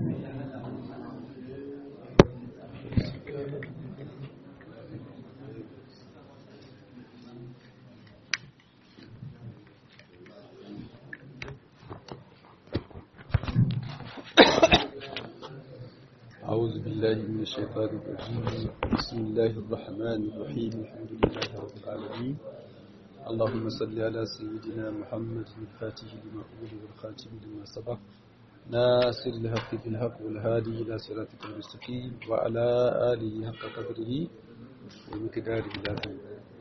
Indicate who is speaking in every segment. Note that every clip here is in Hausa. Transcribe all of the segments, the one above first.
Speaker 1: أعوذ بالله من الشيطان الرجيم بسم الله الرحمن الرحيم الحمد لله رب العالمين اللهم صل على سيدنا محمد الفاتح لما أولي والخاتم لما سبق ناصر الحق بالحق والهادي إلى صراطك المستقيم وعلى آله حق قدره ومقداره العظيم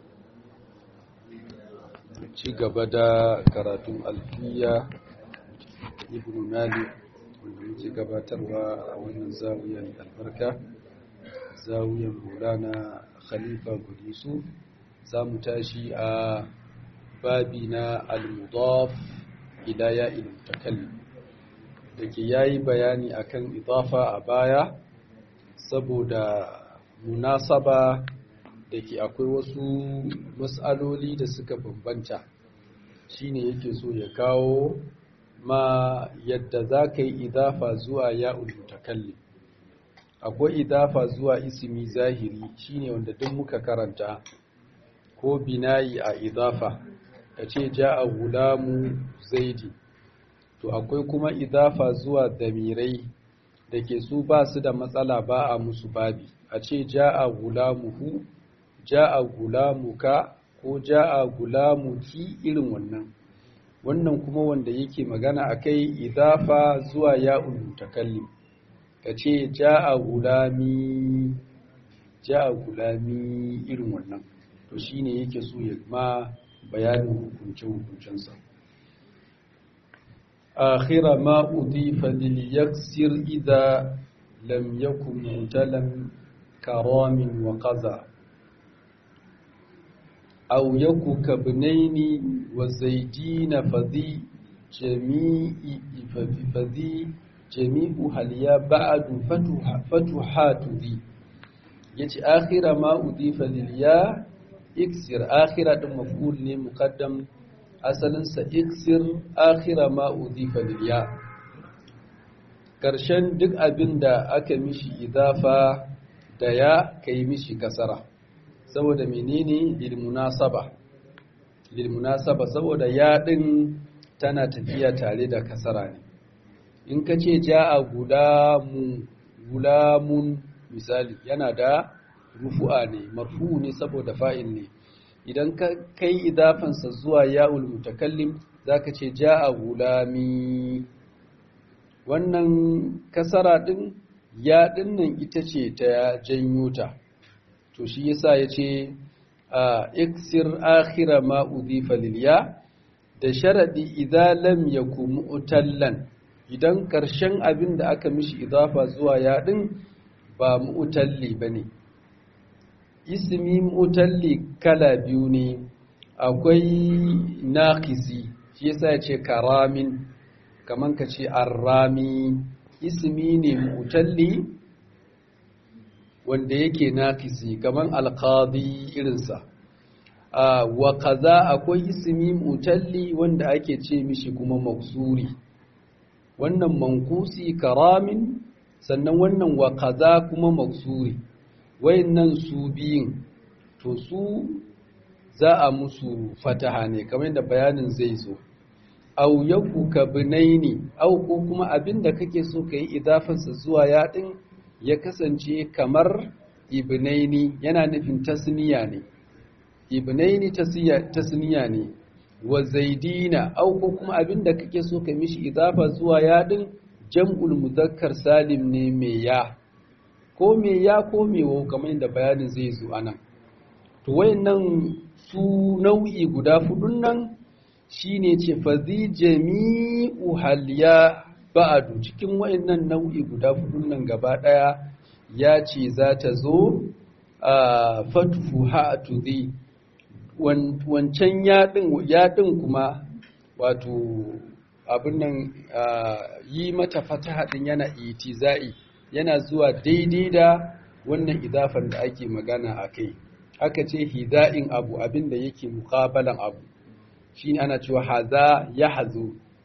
Speaker 1: ci gaba da karatun alfiya ibn malik wanda muke gabatarwa a wannan zawiyar albarka zawiyar maulana khalifa gudisu za mu tashi a babi na al-mudaf ila ya'il mutakallim da ke yayi bayani akan idafa a baya saboda munasaba da ke akwai wasu matsaloli da suka bambanta shine yake so ya kawo ma yadda za ka yi idafa zuwa ya'ul mutakallim akwai idafa zuwa ismi zahiri shine wanda duk muka karanta ko binayi a idafa ka ce ja'a gulamu zaidi to akwai kuma idafa zuwa damirai da ke su ba su da matsala ba a musu babi a ce ja'a gulamuhu ja'a gulamuka ko ja'a gulamuki irin wannan wannan kuma wanda yake magana akai idafa zuwa ya'ul mutakallim kace ja'a gulami ja'a gulami irin wannan to shine yake so ya ma bayanin hukunce hukuncensa akhira ma udifa lil yaksir idha lam yakun mutalam karamin wa qaza أو يكو كابنين وزيدين فذي جميع فذي جميع هليا بعد فتح فتحات ذي يتي آخر ما أضيف للياء اكسر آخر مفعول مقدم أصلا سإكسر آخر ما أضيف للياء ƙarshen duk abin da aka mishi idafa da ya kai mishi kasara saboda menene lilmunasaba lilmunasaba saboda yaɗin tana tafiya tare da kasara ne in ka ce ja'a gulamu gulamun misali yana da rufu'a ne marfu ne saboda fa'il ne idan ka kai idafansa zuwa ya'ul mutakallim zaka ce ja'a gulami wannan kasara din ya nan ita ce ta janyo ta to shi yasa yace iksir akhira ma udhifa lil ya da sharadi idza lam yakun mu'tallan idan karshen abin da aka mishi idafa zuwa ya din ba mu'talli bane ismi mu'talli kala biyu ne akwai naqisi shi yasa yace karamin kaman kace arrami ismi ne mu'talli wanda yake naqisi kaman alqadi irinsa wa kaza akwai ismi mutalli wanda ake ce mishi kuma maksuri wannan mankusi karamin sannan wannan wa kaza kuma maksuri wayannan su biyin to su za a musu fataha ne kamar yadda bayanin zai zo au yaku ka binaini au ko kuma abinda kake so ka yi idafansa zuwa yaɗin ya kasance kamar ibnaini yana nufin tasniya ne ibnaini tasniya ne wa zaidina au ko kuma abinda kake so ka mishi idafa zuwa yadin jam'ul muzakkar salim ne mai ya ko mai ya ko mai wau kamar yadda bayanin zai zo anan to wayannan su nau'i guda fudun nan shine ce fazi jami'u haliya ba'adu cikin wayannan nau'i guda fudun nan gaba daya ya ce za ta zo a fatuhu ha'atu zai wancan yaɗin kuma wato abin nan yi mata fataha ɗin yana itiza'i yana zuwa daidai da wannan idafan da ake magana a kai aka ce hida'in abu abin da yake mukabalan abu shi ana cewa haza ya hazo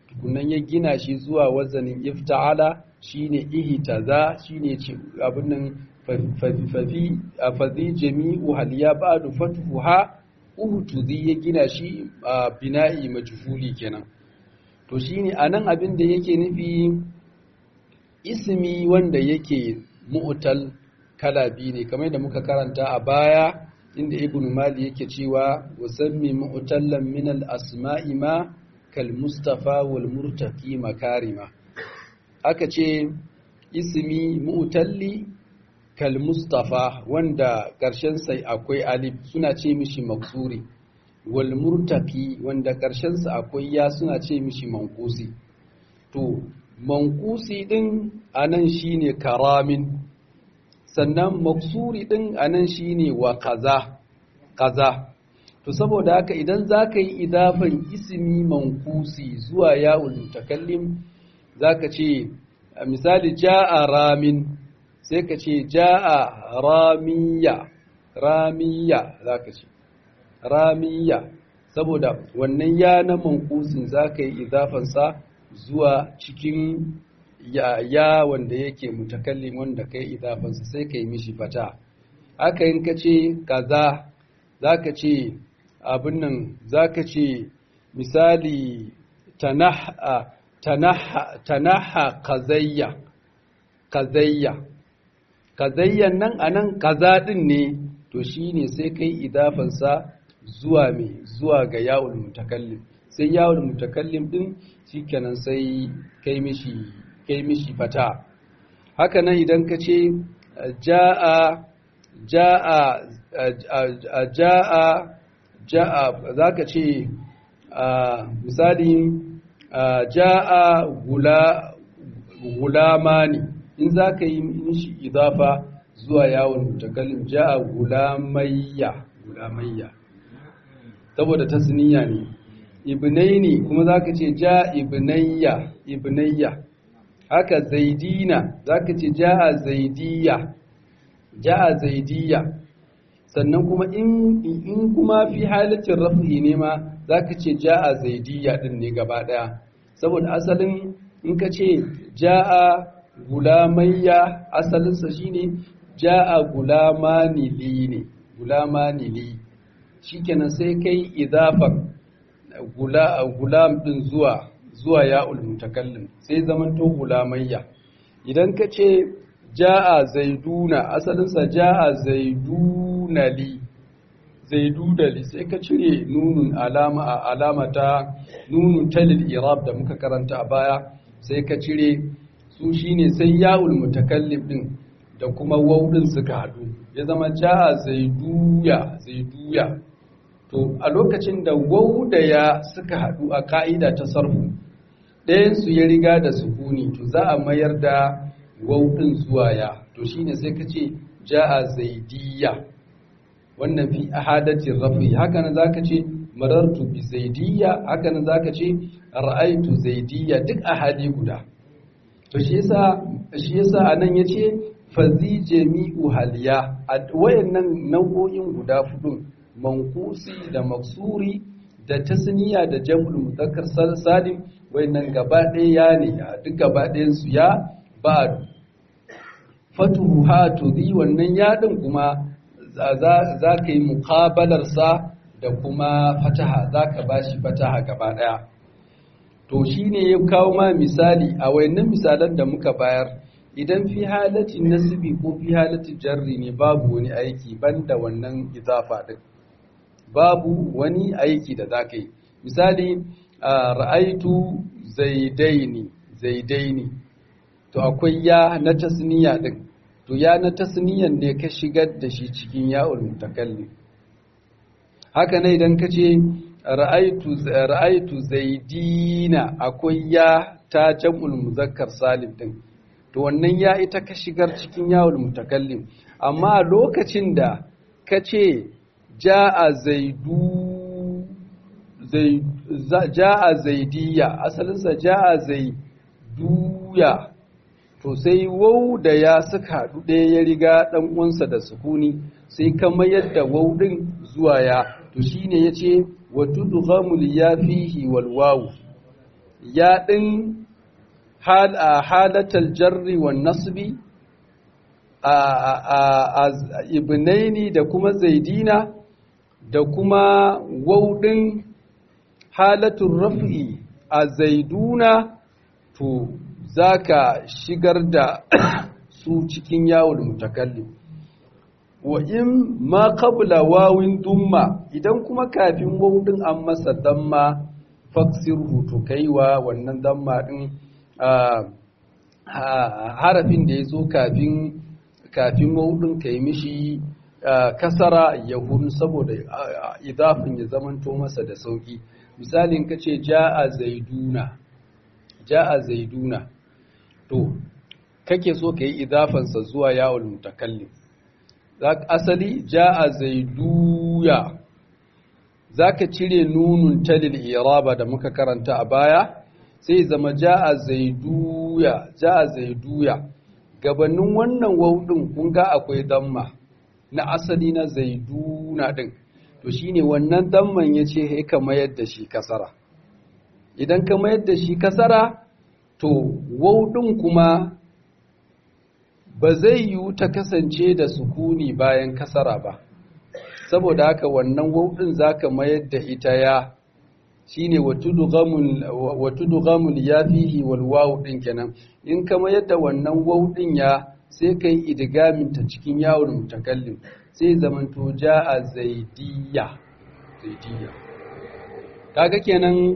Speaker 1: tukunan ya gina shi zuwa wazanin ifta'ala shine ihtaza shine ce abin nan fafi fazi jami'u hal ya ba'du fathuha uhtuzi ya gina shi a bina'i majhuli kenan to shine anan abin da yake nufi ismi wanda yake mu'tal kala biyu ne kamar da muka karanta a baya inda ibn mali yake cewa wasammi mu'tallan min al-asma'i ma kal mustafa wal murtaqi makarima aka ce ismi mu'talli kal mustafa wanda karshen sai akwai alif suna ce mishi maksuri wal murtaqi wanda karshen sa akwai ya suna ce mishi manqusi to manqusi din anan shine karamin sannan maksuri din anan shine wa kaza kaza to saboda haka idan zaka yi idafan ismi manqusi zuwa ya'ul mutakallim zaka ce misali jaa ramin sai ka ce jaa ramiya ramiya zaka ce ramiya saboda wannan ya na manqusin zaka yi idafan sa zuwa cikin ya, ya wanda yake mutakallim wanda kai idafansa sai kai mishi fata haka in ka ce kaza zaka ce abin nan zaka ce misali tanaha tanaha tanaha kazayya kazayya kazayyan nan anan kaza din ne to shine sai kai idafansa zuwa me zuwa ga ya'ul mutakallim sai ya'ul mutakallim din shikenan sai kai mishi kai mishi fata haka nan idan ka ce ja'a ja'a ja'a ja'a za ka ce misali ja'a gulamani in za ka yi mishi idafa zuwa yawon mutakallim ja'a gulamayya gulamayya saboda tasniya ne ibnaini kuma za ka ce ja ibnayya ibnayya haka zaidina zaka ce ja'a zaidiya ja'a zaidiya sannan kuma in in kuma fi halatin raf'i ne ma zaka ce ja'a zaidiya din ne gaba daya saboda asalin in ka ce ja'a gulamayya asalin sa shine ja'a gulamani li ne gulamani li shikenan sai kai idafan gula gulam din zuwa zuwa ya'ul mutakallim sai zaman to gulamayya idan ka ce ja'a zaiduna asalinsa ja'a zaiduna li zaidudali sai ka cire nunun alama a alamata nunun talil irab da muka karanta a baya sai ka cire su shine sai ya'ul mutakallim din da kuma waudin suka hadu ya zama ja'a zaiduya zaiduya to a lokacin da wau da ya suka hadu a ka'ida ta sarfu ɗayansu ya riga da sukuni to za a mayar da wauɗin zuwa ya to shine sai ka ce ja'a zaidiyya wannan fi ahadatin rafi haka nan zaka ce marartu bi zaidiyya haka nan zaka ce ra'aitu zaidiyya duk ahadi guda to shi yasa shi yasa anan yace fazi jami'u haliya wayannan nau'o'in guda fudun mankusi da maksuri da tasniya da jam'ul muzakkar salim wayannan gaba ɗaya ya ne duk gaba ɗayan su ya ba fatuhu ha tudhi wannan yaɗin kuma za ka yi muqabalar sa da kuma fataha za ka bashi fataha gaba ɗaya to shine ya kawo ma misali a wayannan misalan da muka bayar idan fi halatin nasbi ko fi halatin jarri ne babu wani aiki banda wannan izafa din babu wani aiki da za ka yi misali ra'aitu zaidaini zaidaini to akwai ya na tasniya din to ya na tasniyan ne ka shigar da shi cikin ya'ul mutakallim haka ne idan ka ce ra'aitu ra'aitu zaidina akwai ya ta jam'ul muzakkar salim din to wannan ya ita ka shigar cikin ya'ul mutakallim amma lokacin da ka ce ja'a zaidu zai ja'a zaidiyya asalinsa ja'a zaiduya to sai wau da ya suka haɗu ɗaya ya riga ɗan uwansa da sukuni sai ka mayar da wau ɗin zuwa ya to shine yace wa tudghamul ya fihi wal wawu ya ɗin halatal jarri wa nasbi a ibnaini da kuma zaidina da kuma waudin halatun raf'i a zaiduna to za ka shigar da su cikin yawon mutakallim wa in ma qabla wawin dumma idan kuma kafin waudin an masa damma faksirhu to kaiwa wannan damma din harafin da ya zo kafin kafin waudin kai mishi kasara ya hun saboda idafin ya zamanto masa da sauki misalin kace ja'a zaiduna ja'a zaiduna to kake so kai idafansa zuwa ya'ul mutakallim asali ja'a zaiduya zaka cire nunun talil iraba da muka karanta a baya sai zama ja'a zaiduya ja'a zaiduya gabanin wannan waudin kun ga akwai damma na asali na zaiduna din to shine wannan damman yace he ka mayar da shi kasara idan ka mayar da shi kasara to waudin kuma ba zai yiwu ta kasance da sukuni bayan kasara ba saboda haka wannan waudin zaka mayar da ita ya shine watudughamul ya fihi wal wawu din kenan in ka mayar da wannan waudin ya sai kai idgamin ta cikin yawon mutakallim sai zamanto jaa zaidiyya zaidiyya kaga kenan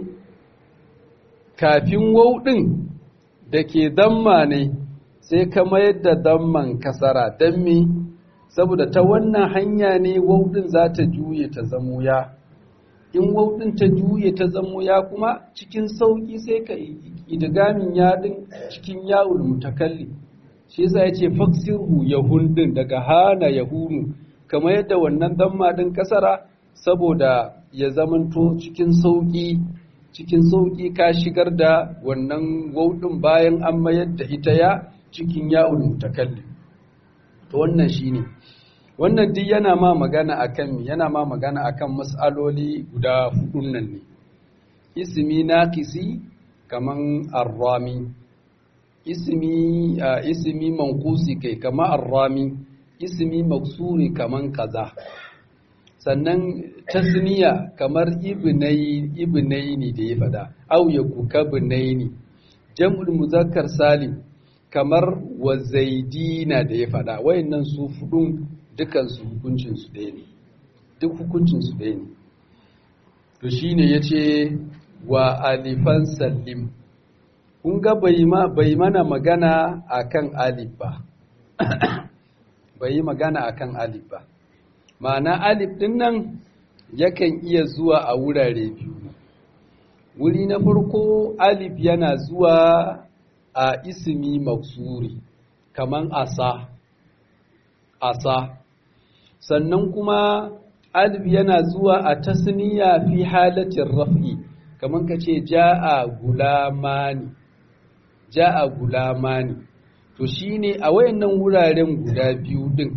Speaker 1: kafin waudin da ke damma ne sai ka mayar da damman kasara don me saboda ta wannan hanya ne waudin za ta juye ta zamo ya in waudin ta juye ta zamo ya kuma cikin sauki sai ka idgamin yadin cikin yawul mutakalli shi yasa yace faksirhu yahundin daga hana yahunu kamar yadda wannan damma din kasara saboda ya zamanto cikin sauki cikin sauki ka shigar da wannan waudin bayan an mayar da ita ya cikin ya'ul mutakallim to wannan shine wannan duk yana ma magana akan yana ma magana akan mas'aloli guda hudun nan ne ismi naqisi kaman arrami ismi ismi manqusi kai kaman arrami ismi maksuri kaman kaza sannan tasniya kamar ibnai ibnaini da ya fada au yakukabnaini jam'ul muzakkar salim kamar wa zaidina da ya faɗa wayannan su fudun dukansu hukuncinsu ɗaya ne duk hukuncinsu ɗaya ne to shine yace wa alifan sallim kun ga bai mana magana akan alif ba bai yi magana akan alif ba ma'ana alif din nan yakan iya zuwa a wurare biyu wuri na farko alif yana zuwa a ismi maksuri kaman asa asa sannan kuma alif yana zuwa a tasniya fi halatin raf'i kaman kace ja'a gulamani ja'a gulamani to shine a wayannan wuraren guda biyu din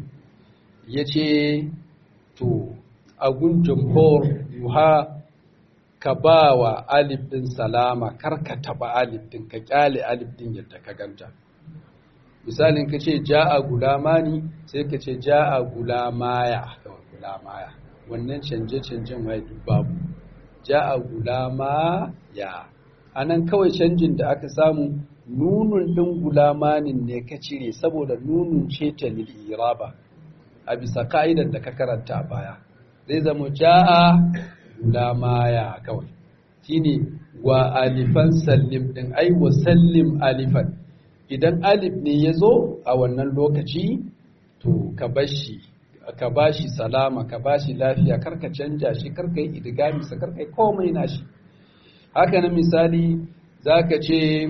Speaker 1: yace to a gun jumhur yuha ka ba wa alif ɗin salama kar ka taɓa alif ɗin ka ƙyale alif ɗin yadda ka ganta misalin ka ce ja'a gulamani sai ka ce ja'a gulamaya gulamaya wannan canje-canjen wai duk babu ja'a gulamaya a nan kawai canjin da aka samu nunun ɗin gulamanin ne ka cire saboda nunun ce ta lil'iraba a bisa ka'idar da ka karanta baya zai zama ja'a gulamaya kawai shine wa alifan sallim din ai wa sallim alifan idan alif ne ya zo a wannan lokaci to ka bashi ka bashi salama ka bashi lafiya karka canja shi karka yi idigami sa karka yi komai nashi haka na misali zaka ce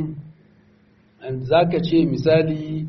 Speaker 1: zaka ce misali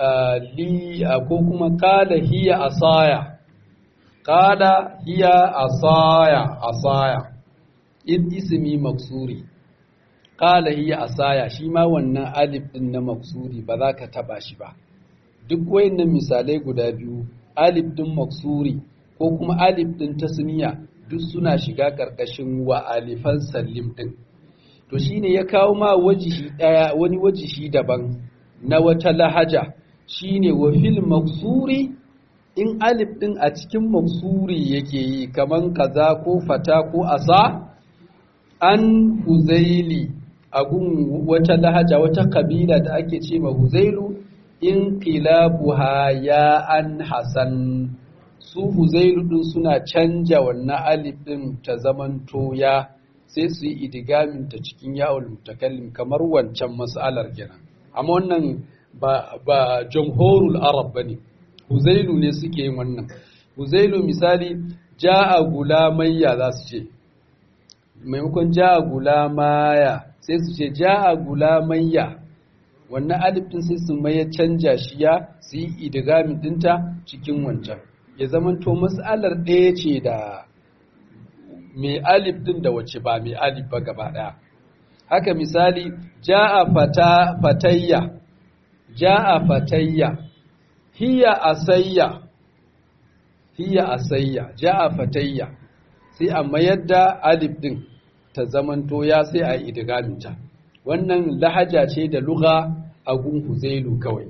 Speaker 1: li ko kuma qala hiya asaya qala hiya asaya asaya in ismi maksuri qala hiya asaya shi ma wannan alif din na maksuri ba za ka taba shi ba duk wayannan misalai guda biyu alif din maksuri ko kuma alif din tasniya duk suna shiga karkashin wa alifan sallim din to shine ya kawo ma wajihi daya wani wajihi daban na wata lahaja shine wa fil maksuri in alif din a cikin maksuri yake yi kaman kaza ko fata ko asa an huzaili agun wata lahaja wata kabila da ake ce ma huzailu in qilabuha ya an hasan su huzailu din suna canja wannan alif din ta zamanto ya sai su yi idigamin ta cikin ya'ul mutakallim kamar wancan mas'alar kenan amma wannan ba ba jamhurul arab bane huzailu ne suke yin wannan huzailu misali ja'a gulamayya za su ce maimakon ja'a gulamaya sai su ce ja'a gulamayya wannan alif din sai su maye canja shi ya su yi idigamin dinta cikin wancan ya zamanto mas'alar ɗaya ce da mai alif din da wace ba mai alif ba gaba ɗaya haka misali ja'a fata fatayya ja'a fatayya hiya asayya hiya asayya ja'a fatayya sai a mayar da alif din ta zamanto ya sai a yi idgaminta wannan lahaja ce da lugha a gun huzailu kawai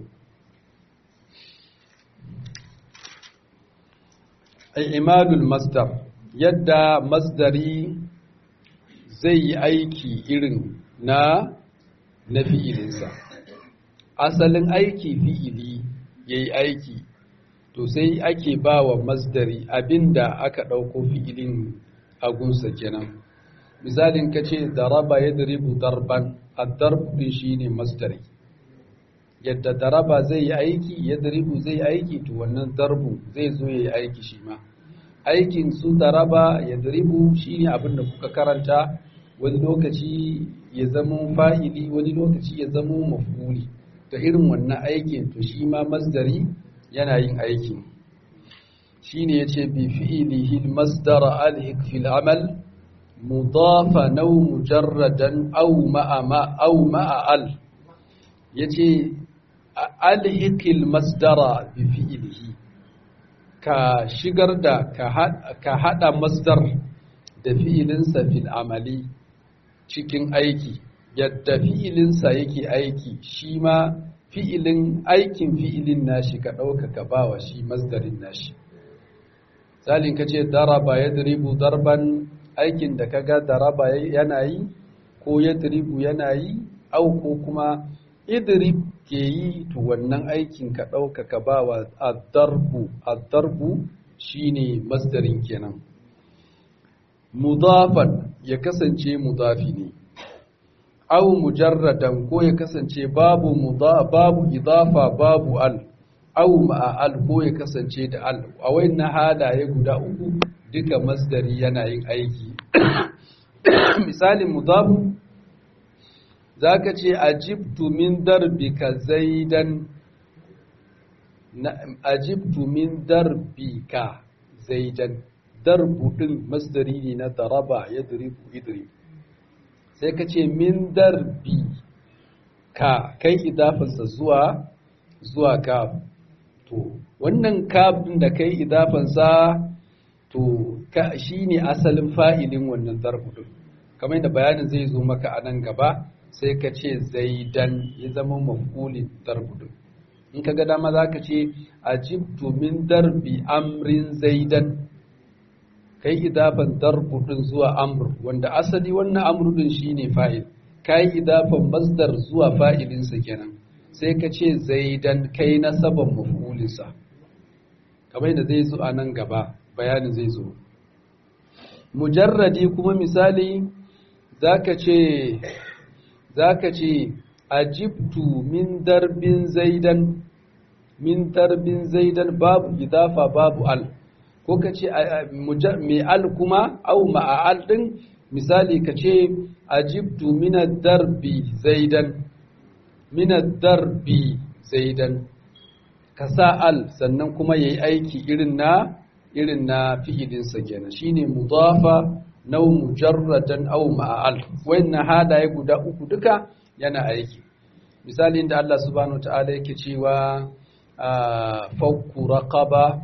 Speaker 1: imadul masdar yadda masdari zai yi aiki irin na na fi'ilinsa asalin aiki fi'ili ya yi aiki to sai ake ba wa masdari abinda aka ɗauko fi'ilin agunsa kenan misalin ka ce daraba ya daribu darban addarbu shi ne masdari yadda daraba zai yi aiki ya daribu zai yi aiki to wannan darbu zai zo ya yi aiki shi ma aikin su daraba ya daribu shi ne abin da kuka karanta wani lokaci ya zama fa'ili wani lokaci ya zama mafuli ta irin wannan aikin to shi ma masdari yana yin aikin shi ne ya ce bi fi'ilihi masdara alhik fil amal mudafa nau mujarradan au ma'a au ma'a al yace alhikil masdara bi fi'ilihi ka shigar da ka hada masdar da fi'ilinsa fil amali cikin aiki yadda fi'ilinsa yake aiki shi ma fi'ilin aikin fi'ilin nashi ka ɗauka ka bawa shi masdarin nashi salin ka ce daraba ya diribu darban aikin da kaga daraba yana yi ko ya diribu yana yi au ko kuma idrib ke yi to wannan aikin ka ɗauka ka bawa addarbu addarbu shine masdarin kenan mudafan ya kasance mudafi ne aw mujarradan ko ya kasance babu babu idafa babu al aw ma'a al ko ya kasance da al a wayannan halaye guda uku duka masdari yana yin aiki misalin mudafu zaka ce ajibtu min darbika zaidan ajibtu min darbika zaidan darbu din masdari ne na daraba yadribu idrib sai ka ce min darbi ka kai idafansa zuwa zuwa kaf to wannan kaf din da kai idafansa to ka shine asalin fa'ilin wannan darbu din kamar yadda bayanin zai zo maka a nan gaba sai ka ce zaidan ya zama mafulin darbu din in ka ga dama za ka ce ajibtu min darbi amrin zaidan kai idafan darbu din zuwa amr wanda asali wannan amr din shine fa'il kai idafan masdar zuwa fa'ilin sa kenan sai ka ce zaidan kai nasaban maf'ulin sa kamar da zai zo a nan gaba bayanin zai zo mujarradi kuma misali zaka ce zaka ce ajibtu min darbin zaidan min darbin zaidan babu idafa babu al ko ka ce mai al kuma au ma'al ɗin misali ka ce ajibtu minad darbi zaidan minad darbi zaidan ka sa al sannan kuma yayi aiki irin na irin na fi'ilinsa kenan shine mudafa naw mujarradan aw ma'al wannan hadaye guda uku duka yana aiki misali da Allah subhanahu ta'ala yake cewa fakku raqaba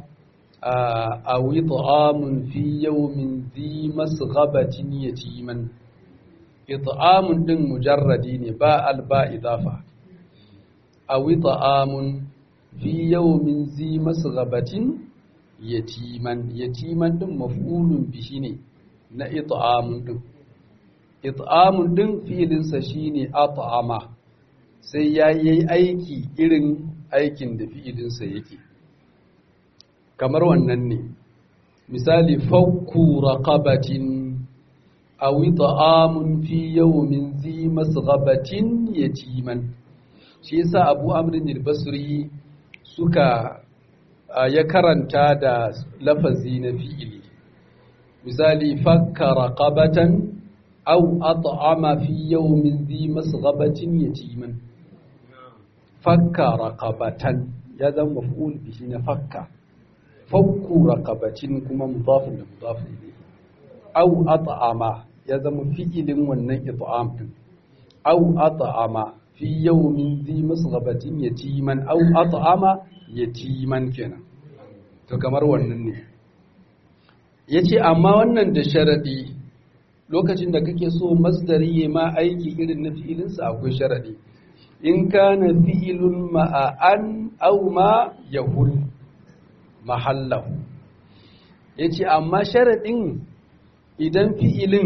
Speaker 1: أو إطعام في يوم ذي مسغبة يتيما it'amun din mujarradi ne ba alba idafa aw it'amun fi yawmin zi masghabatin yatiman yatiman din maf'ulun bihi ne na it'amun din it'amun din fi'ilinsa shine at'ama sai yayi aiki irin aikin da fi'ilinsa yake kamar wannan ne misali fakku raqabatin aw it'amun fi yawmin zi masghabatin yatiman shi yasa Abu Amr al-Basri suka ya karanta da lafazi na fi'ili misali fakka raqabatan aw at'ama fi yawmin zi masghabatin yatiman fakka raqabatan ya zama maf'ul bihi na fakka fakku raqabatin kuma mudafun da mudafun ilayhi aw at'ama ya zama fi'ilin wannan it'am din aw at'ama fi yawmin zi masghabatin yatiman aw at'ama yatiman kenan to kamar wannan ne yace amma wannan da sharadi lokacin da kake so masdari ya ma aiki irin na fi'ilinsa akwai sharadi in kana fi'ilun ma'an aw ma yahul mahallahu yace amma sharadin idan fi'ilin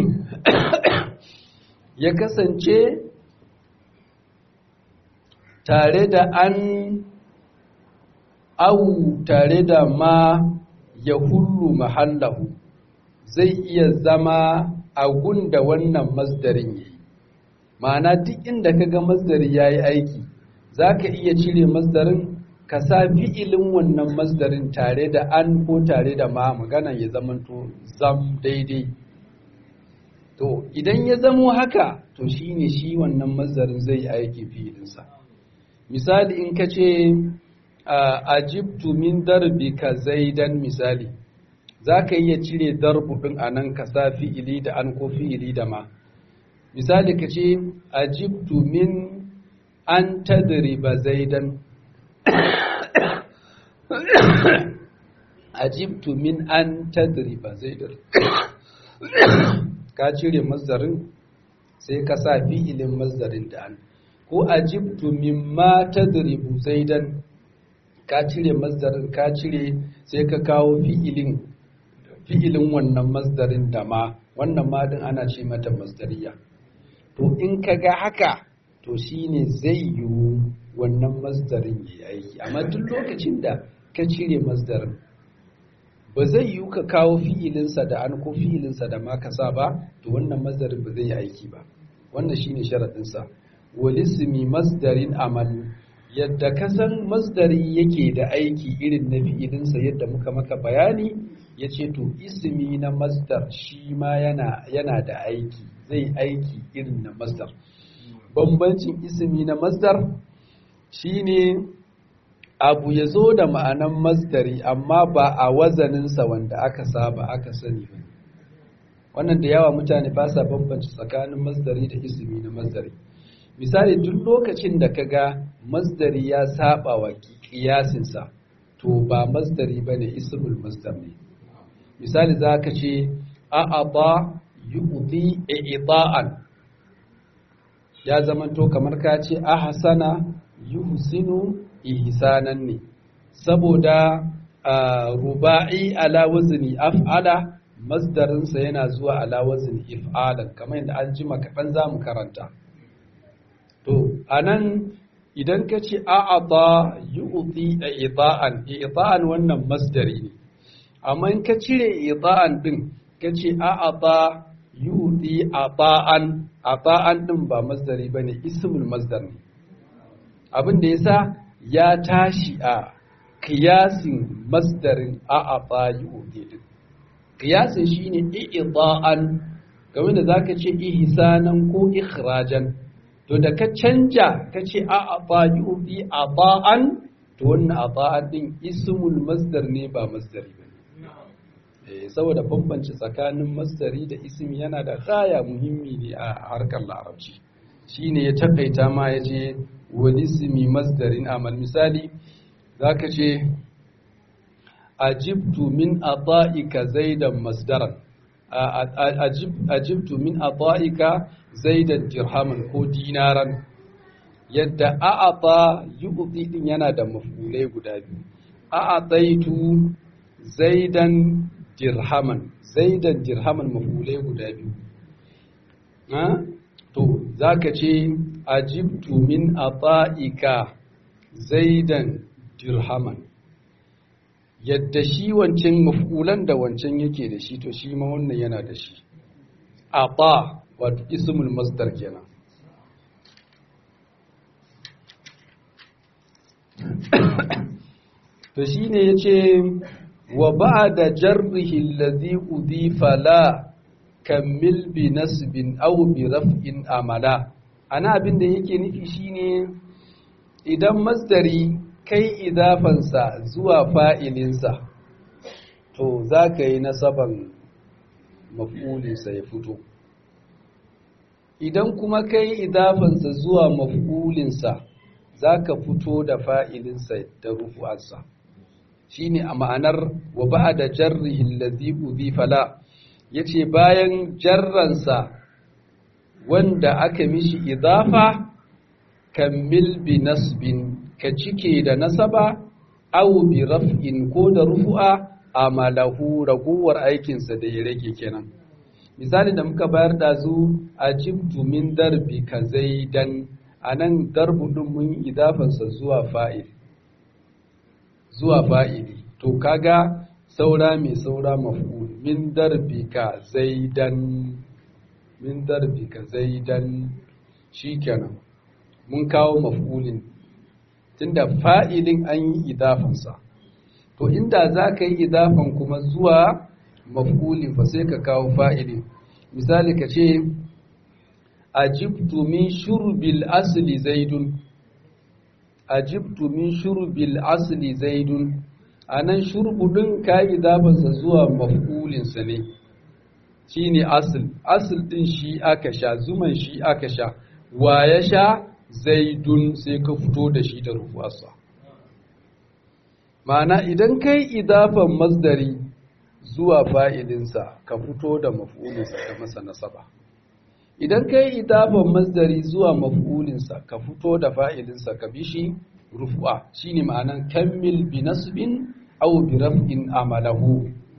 Speaker 1: ya kasance tare da an au tare da ma ya hullu mahallahu zai iya zama a gunda wannan masdarin yi ma'ana duk inda ka ga masdari ya yi aiki za ka iya cire masdarin ka sa fi'ilin wannan masdarin tare da an ko tare da ma magana ya zamanto zam daidai to idan ya zamo haka to shine shi wannan masdarin zai yi aiki fi'ilinsa misali in ka ce ajibtu min darbika zaidan misali za ka iya cire darbu ɗin a nan ka sa fi'ili da an ko fi'ili da ma misali ka ce ajibtu min an tadriba zaidan ajibtu min an tadriba zaidan ka cire mazdarin sai ka sa fi'ilin mazdarin da an ko ajibtu mimma tadribu zaidan ka cire masdarin ka cire sai ka kawo fi'ilin fi'ilin wannan masdarin da ma wannan ma din ana ce mata masdariya to in ka ga haka to shine zai yiwu wannan masdarin ya aiki amma duk lokacin da ka cire masdarin ba zai yiwu ka kawo fi'ilinsa da an ko fi'ilinsa da ma ka sa ba to wannan masdarin ba zai yi aiki ba wannan shine sharaɗinsa walismi masdarin amal yadda ka san masdari yake da aiki irin na fi'ilinsa yadda muka maka bayani ya ce to ismi na masdar shi ma yana, yana da aiki zai aiki irin na masdar bambancin ismi na masdar shine abu ya zo da ma'anan masdari amma ba a wazaninsa wanda aka saba aka sani ba wannan da yawa mutane ba sa bambanci tsakanin masdari da ismi na masdari misali duk lokacin da ka ga masdari ya saba wa kiyasinsa to ba masdari ba ne ismul masdar ne misali za ka ce a'aba yu'ti i'ta'an ya zamanto kamar ka ce ahsana yuhsinu ihsanan ne saboda ruba'i ala wazni af'ala masdarinsa yana zuwa ala wazni if'alan kamar yadda an jima kaɗan za mu karanta To, a nan idan ka ce a'ata yu'ti i'ta'an, i'ta'an wannan masdari ne, amma in ka cire i'ta'an ɗin, ka ce a'ata yu'ti ata'an, ata'an ɗin ba masdari ba ne, ismul masdar ne. Abin da ya sa ya tashi a kiyasin masdarin a'ata yu'ti ɗin. Kiyasin shi ne i'ta'an, game da za ka ce ihsanan ko ikhrajan. to da ka canja ka ce a aba yubi aba'an to wannan aba'an din ismul masdar ne ba masdari ba eh saboda bambanci tsakanin masdari da ismi yana da gaya muhimmi ne a harkar larabci shine ya takaita ma ya ce wal ismi masdarin amal misali zaka ce ajibtu min ata'ika zaidan masdaran ajibtu min ata'ika zaidan dirhaman ko dinaran yadda a'ata yu'ti din yana da maf'ulai guda biyu a'ataitu zaidan dirhaman zaidan dirhaman maf'ulai guda biyu ha to zaka ce ajibtu min ata'ika zaidan dirhaman yadda shi wancan maf'ulan da wancan yake da shi to shi ma wannan yana da shi ata wato ismul masdar kenan to shine yace wa ba'da jarrihi alladhi udifa la kammil bi nasbin aw bi raf'in amala ana abin da yake nufi shine idan masdari kai idafansa zuwa fa'ilinsa to za ka yi nasaban maf'ulinsa ya fito idan kuma kai idafansa zuwa maf'ulinsa za ka fito da fa'ilinsa da rufu'arsa shi ne a ma'anar wa ba da jarrihin lazi fala ya ce bayan jarransa wanda aka mishi idafa kammil bi nasbin ka cike da nasaba aw bi raf'in ko da rufu'a amalahu raguwar aikinsa da ya rage kenan misali da muka bayar da zu ajibtu min darbi ka zaidan anan darbu din mun idafansa zuwa fa'il zuwa fa'ili to kaga saura mai saura maf'ul min darbi ka zaidan min darbi ka zaidan shikenan mun kawo maf'ulin tunda fa'ilin an yi idafansa to inda za ka yi idafan kuma zuwa maf'ulin fa sai ka kawo fa'ilin misali ka ce ajibtu min shurbil asli zaidun ajibtu min shurbil asli zaidun anan shurbu din ka yi idafansa zuwa maf'ulinsa ne shine asl asl din shi aka sha zuman shi aka sha wa ya sha zaidun sai ka fito da shi da rufuwarsa ma'ana idan kai idafan masdari zuwa fa'ilinsa ka fito da maf'ulinsa ka masa nasaba idan kai idafan masdari zuwa maf'ulinsa ka fito da fa'ilinsa ka bi shi rufu'a shine ma'anan kammil bi nasbin aw bi raf'in amalahu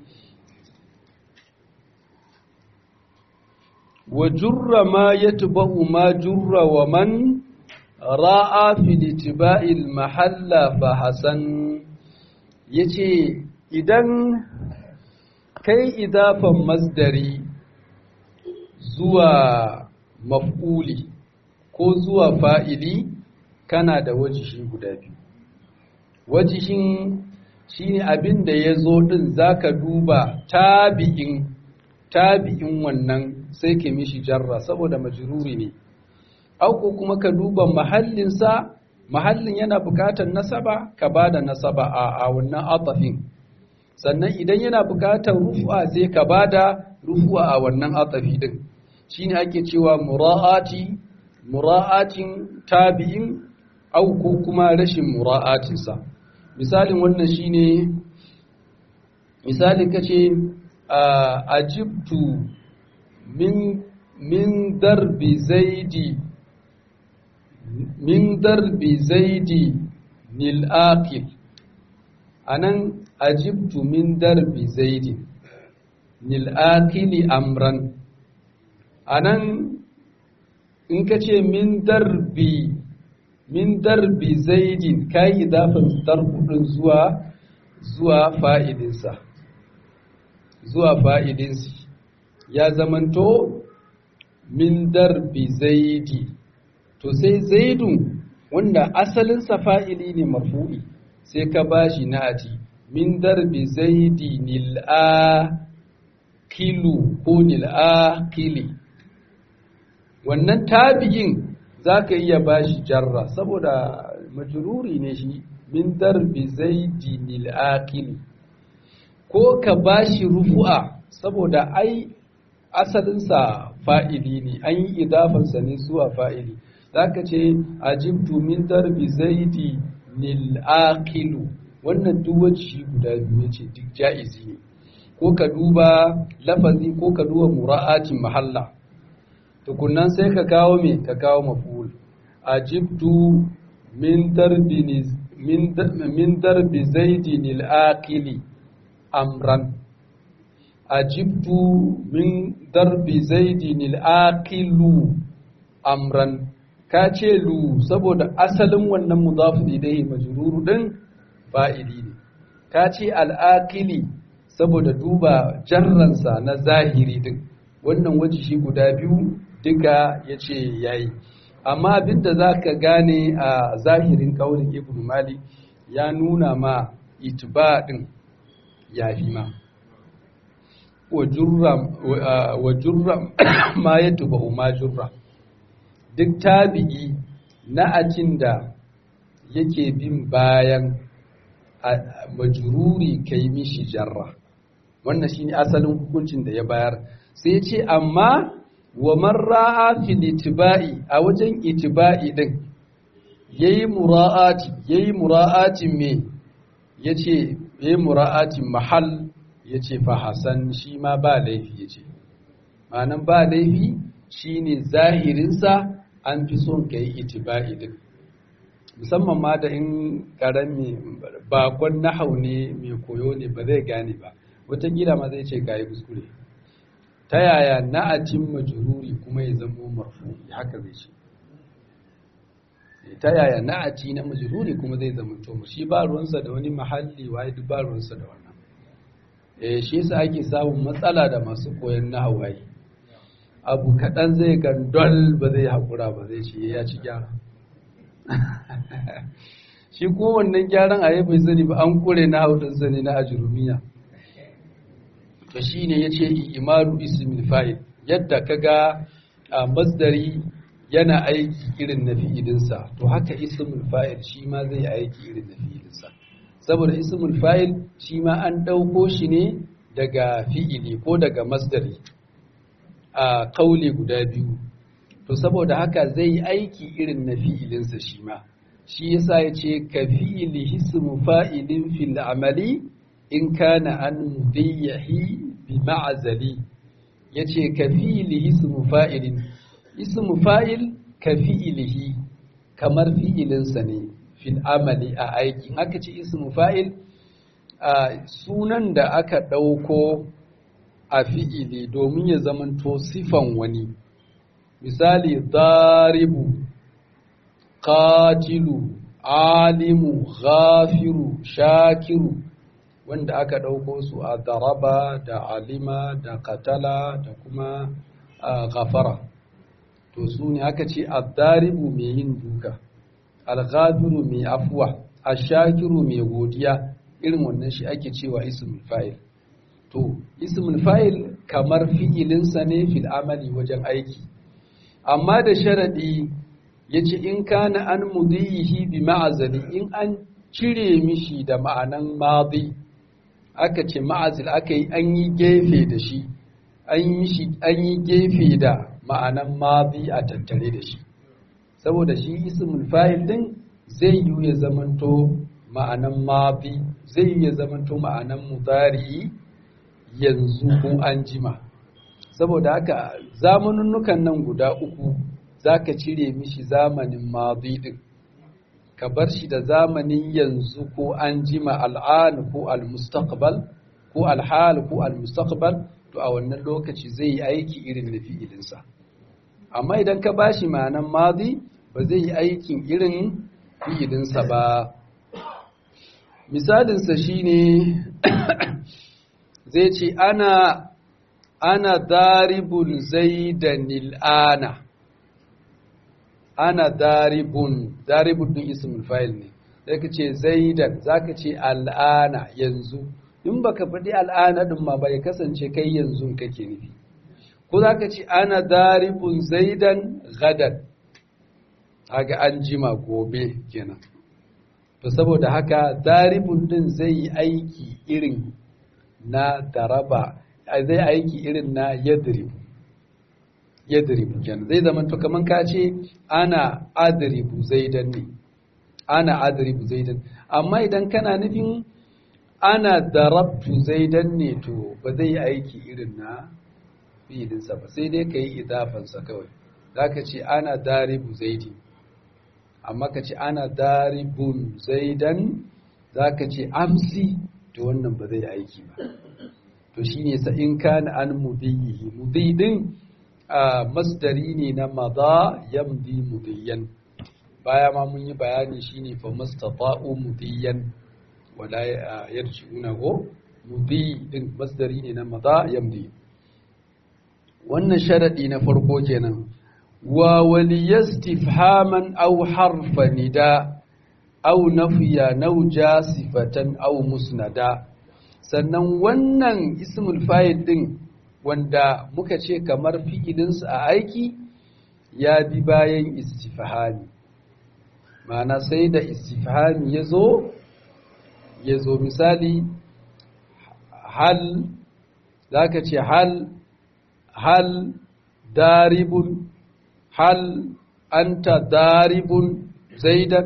Speaker 1: wa jurra ma yatba'u ma jurra wa man ra'a fi litiba'il mahalla fa hasan yace idan kai idafan masdari zuwa maf'uli ko zuwa fa'ili kana da wajihi guda biyu wajihin shine abin da ya zo din zaka duba tabi'in tabi'in wannan sai ka mishi jarra saboda majruri ne auko kuma ka duba mahallinsa mahallin yana bukatar nasaba ka bada nasaba a, a wannan atafin sannan idan yana bukatar rufu'a sai ka bada rufu'a a wannan atafi din shine ake cewa mura'ati mura'atin tabi'in au ko kuma rashin mura'atinsa misalin wannan shine misalin kace ajibtu min min darbi zaidi min darbi zaidi nil aqil anan ajibtu min darbi zaidi nil aqili amran anan in ka ce min darbi min darbi zaidin kai idafin darbudin zuwa zuwa fa'idinsa zuwa fa'idinsa ya zamanto min darbi zaidi to sai zaidun wanda asalinsa fa'ili ne marfu'i sai ka bashi na'ati min darbi zaidi nil'a kilu ko nil'a kili wannan tabi'in za ka iya bashi jarra saboda majururi ne shi min darbi zaidi nil'a kili ko ka bashi rufu'a saboda ai asalinsa fa'ili ne an yi idafansa ne zuwa fa'ili za ka ce ajibtu min darbi zaidi nil aqilu wannan duk shi guda biyu ce duk ja'izi ne ko ka duba lafazi ko ka duba mura'atin mahalla tukunnan sai ka kawo me ka kawo maful ajibtu min darbi min min darbi zaidin al-aqili amran ajibtu min darbi zaidin al-aqilu amran ka ce lu saboda asalin wannan mudafu ilaihi majruru din fa'ili ne ka ce al-aqili saboda duba jarransa na zahiri din wannan waje shi guda biyu duka yace yayi amma abinda zaka gane a zahirin kaulin ibnu malik ya nuna ma itba din yafi ma wa jurra ma ya tuba ma jurra duk tabi'i na ajin da yake bin bayan majururi kai mishi jarra wannan shine asalin hukuncin da ya bayar sai ya ce amma wa marra'a fil itiba'i a wajen itiba'i din yayi mura'ati yayi mura'atin me yace yayi mura'atin mahal ya ce fa Hassan shi ma ba laifi ya ce ma'anan ba laifi shi ne zahirinsa an fi son ka yi itiba'i din musamman ma da in karami bakon nahau ne mai koyo ne ba zai gane ba watakila ma zai ce ka yi kuskure ta yaya na'atin majururi kuma ya zamo marfu haka zai ce ta yaya na'ati na majururi kuma zai zama to shi ba ruwansa da wani mahalli waye duk ba ruwansa da wannan eh shi yasa ake samun matsala da masu koyon nahawayi abu kaɗan zai gandol ba zai haƙura ba zai ce ya ci gyara shi kuma wannan gyaran a bai sani ba an kure na haudun sani na ajurumiya to shi ne ya ce imaru ismin fa'il yadda ka ga a masdari yana aiki irin na fi'ilinsa to haka ismul fa'il shi ma zai aiki irin na fi'ilinsa saboda ismul fa'il shi ma an ɗauko shi ne daga fi'ili ko daga masdari a kauli guda biyu to saboda haka zai aiki irin na fi'ilinsa shi ma shi yasa ya ce ka fi'ili hismu fa'ilin fil amali in kana an mudayyahi bi ma'azali ya ce ka fi'ili hismu fa'ilin ismu fa'il ka fi'ilihi kamar fi'ilinsa ne fil amali a aikin aka ce ismu fa'il a sunan da aka ɗauko a fi'ili domin ya zamanto sifan wani misali daribu qatilu alimu ghafiru shakiru wanda aka ɗauko su a daraba da alima da katala da kuma ghafara to su ne aka ce addaribu mai yin duka alghafiru mai afuwa ashakiru mai godiya irin wannan shi ake cewa ismul fa'il to ismul fa'il kamar fi'ilinsa ne fil amali wajen aiki amma da sharadi yace in kana an mudihi bi ma'azali in an cire mishi da ma'anan madi aka ce ma'azil aka yi an yi gefe da shi an yi gefe da ma'anan madi a tattare da shi saboda shi ismul fa'il din zai yi ya zamanto ma'anan madi zai yi ya zamanto ma'anan mudari yanzu ko an jima saboda haka zamaninnukan nan guda uku zaka cire mishi zamanin madi din ka bar shi da zamanin yanzu ko an jima al'an ko al-mustaqbal ko al-hal ko al-mustaqbal to a wannan lokaci zai yi aiki irin na fi'ilinsa amma idan ka bashi ma'anan madi ba zai yi aikin irin fi'ilinsa ba misalinsa shine zai ce ana ana daribun zaidan ana ana daribun daribun din ismul fa'il ne sai ka ce zaidan zaka ce al'ana yanzu in baka faɗi al'ana din ma bai kasance kai yanzu kake nufi ko zaka ce ana daribun zaidan gadan haka an jima gobe kenan to saboda haka daribun din zai yi aiki irin na daraba zai aiki irin na yadribu yadribu kenan zai zama to kaman ka ce ana adribu zaidan ne ana adribu zaidan amma idan kana nufin ana darabtu zaidan ne to ba zai yi aiki irin na fi'ilinsa ba sai dai ka yi idafansa kawai za ka ce ana daribu zaidi amma ka ce ana daribun zaidan za ka ce amsi to wannan ba zai aiki ba to shi ne sa in kana an mudiyihi mudidin a masdari ne na maza yamdi mudiyan baya ma mun yi bayani shine fa mastata'u mudiyan wala yarji'una go mudi din masdari ne na maza yamdi wannan sharadi na farko kenan wa waliyastifhaman aw harfa nida aw nafiya naw jasifatan aw musnada sannan wannan ismul fa'il din wanda muka ce kamar fi'ilinsa a aiki ya bi bayan istifhami ma'ana sai da istifhami ya zo ya zo misali hal za ka ce hal hal daribun hal anta daribun zaidan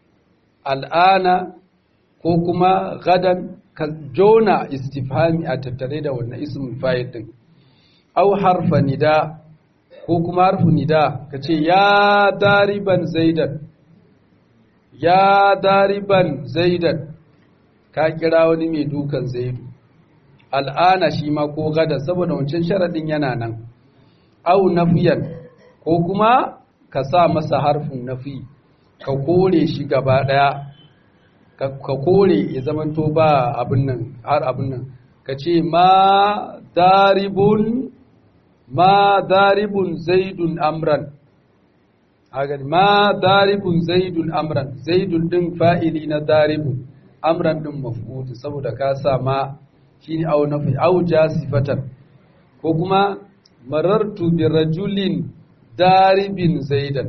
Speaker 1: al'ana ko kuma gadan ka jona istifhami a tattare da wannan ismin fa'il din au harfa nida ko kuma harfu nida ka ce ya dariban zaidan ya dariban zaidan ka kira wani mai dukan zaidu al'ana shi ma ko gada saboda wancan sharaɗin yana nan au nafiyan ko kuma ka sa masa harfin nafi ka kore shi gaba ɗaya ka kore ya zamanto ba abin nan har abin nan ka ce ma daribun ma daribun zaidun amran hagan ma daribun zaidun amran zaidun din fa'ili na daribun amran din maf'ul saboda ka sa ma shine au nafi au jasifatan ko kuma marartu bi rajulin daribin zaidan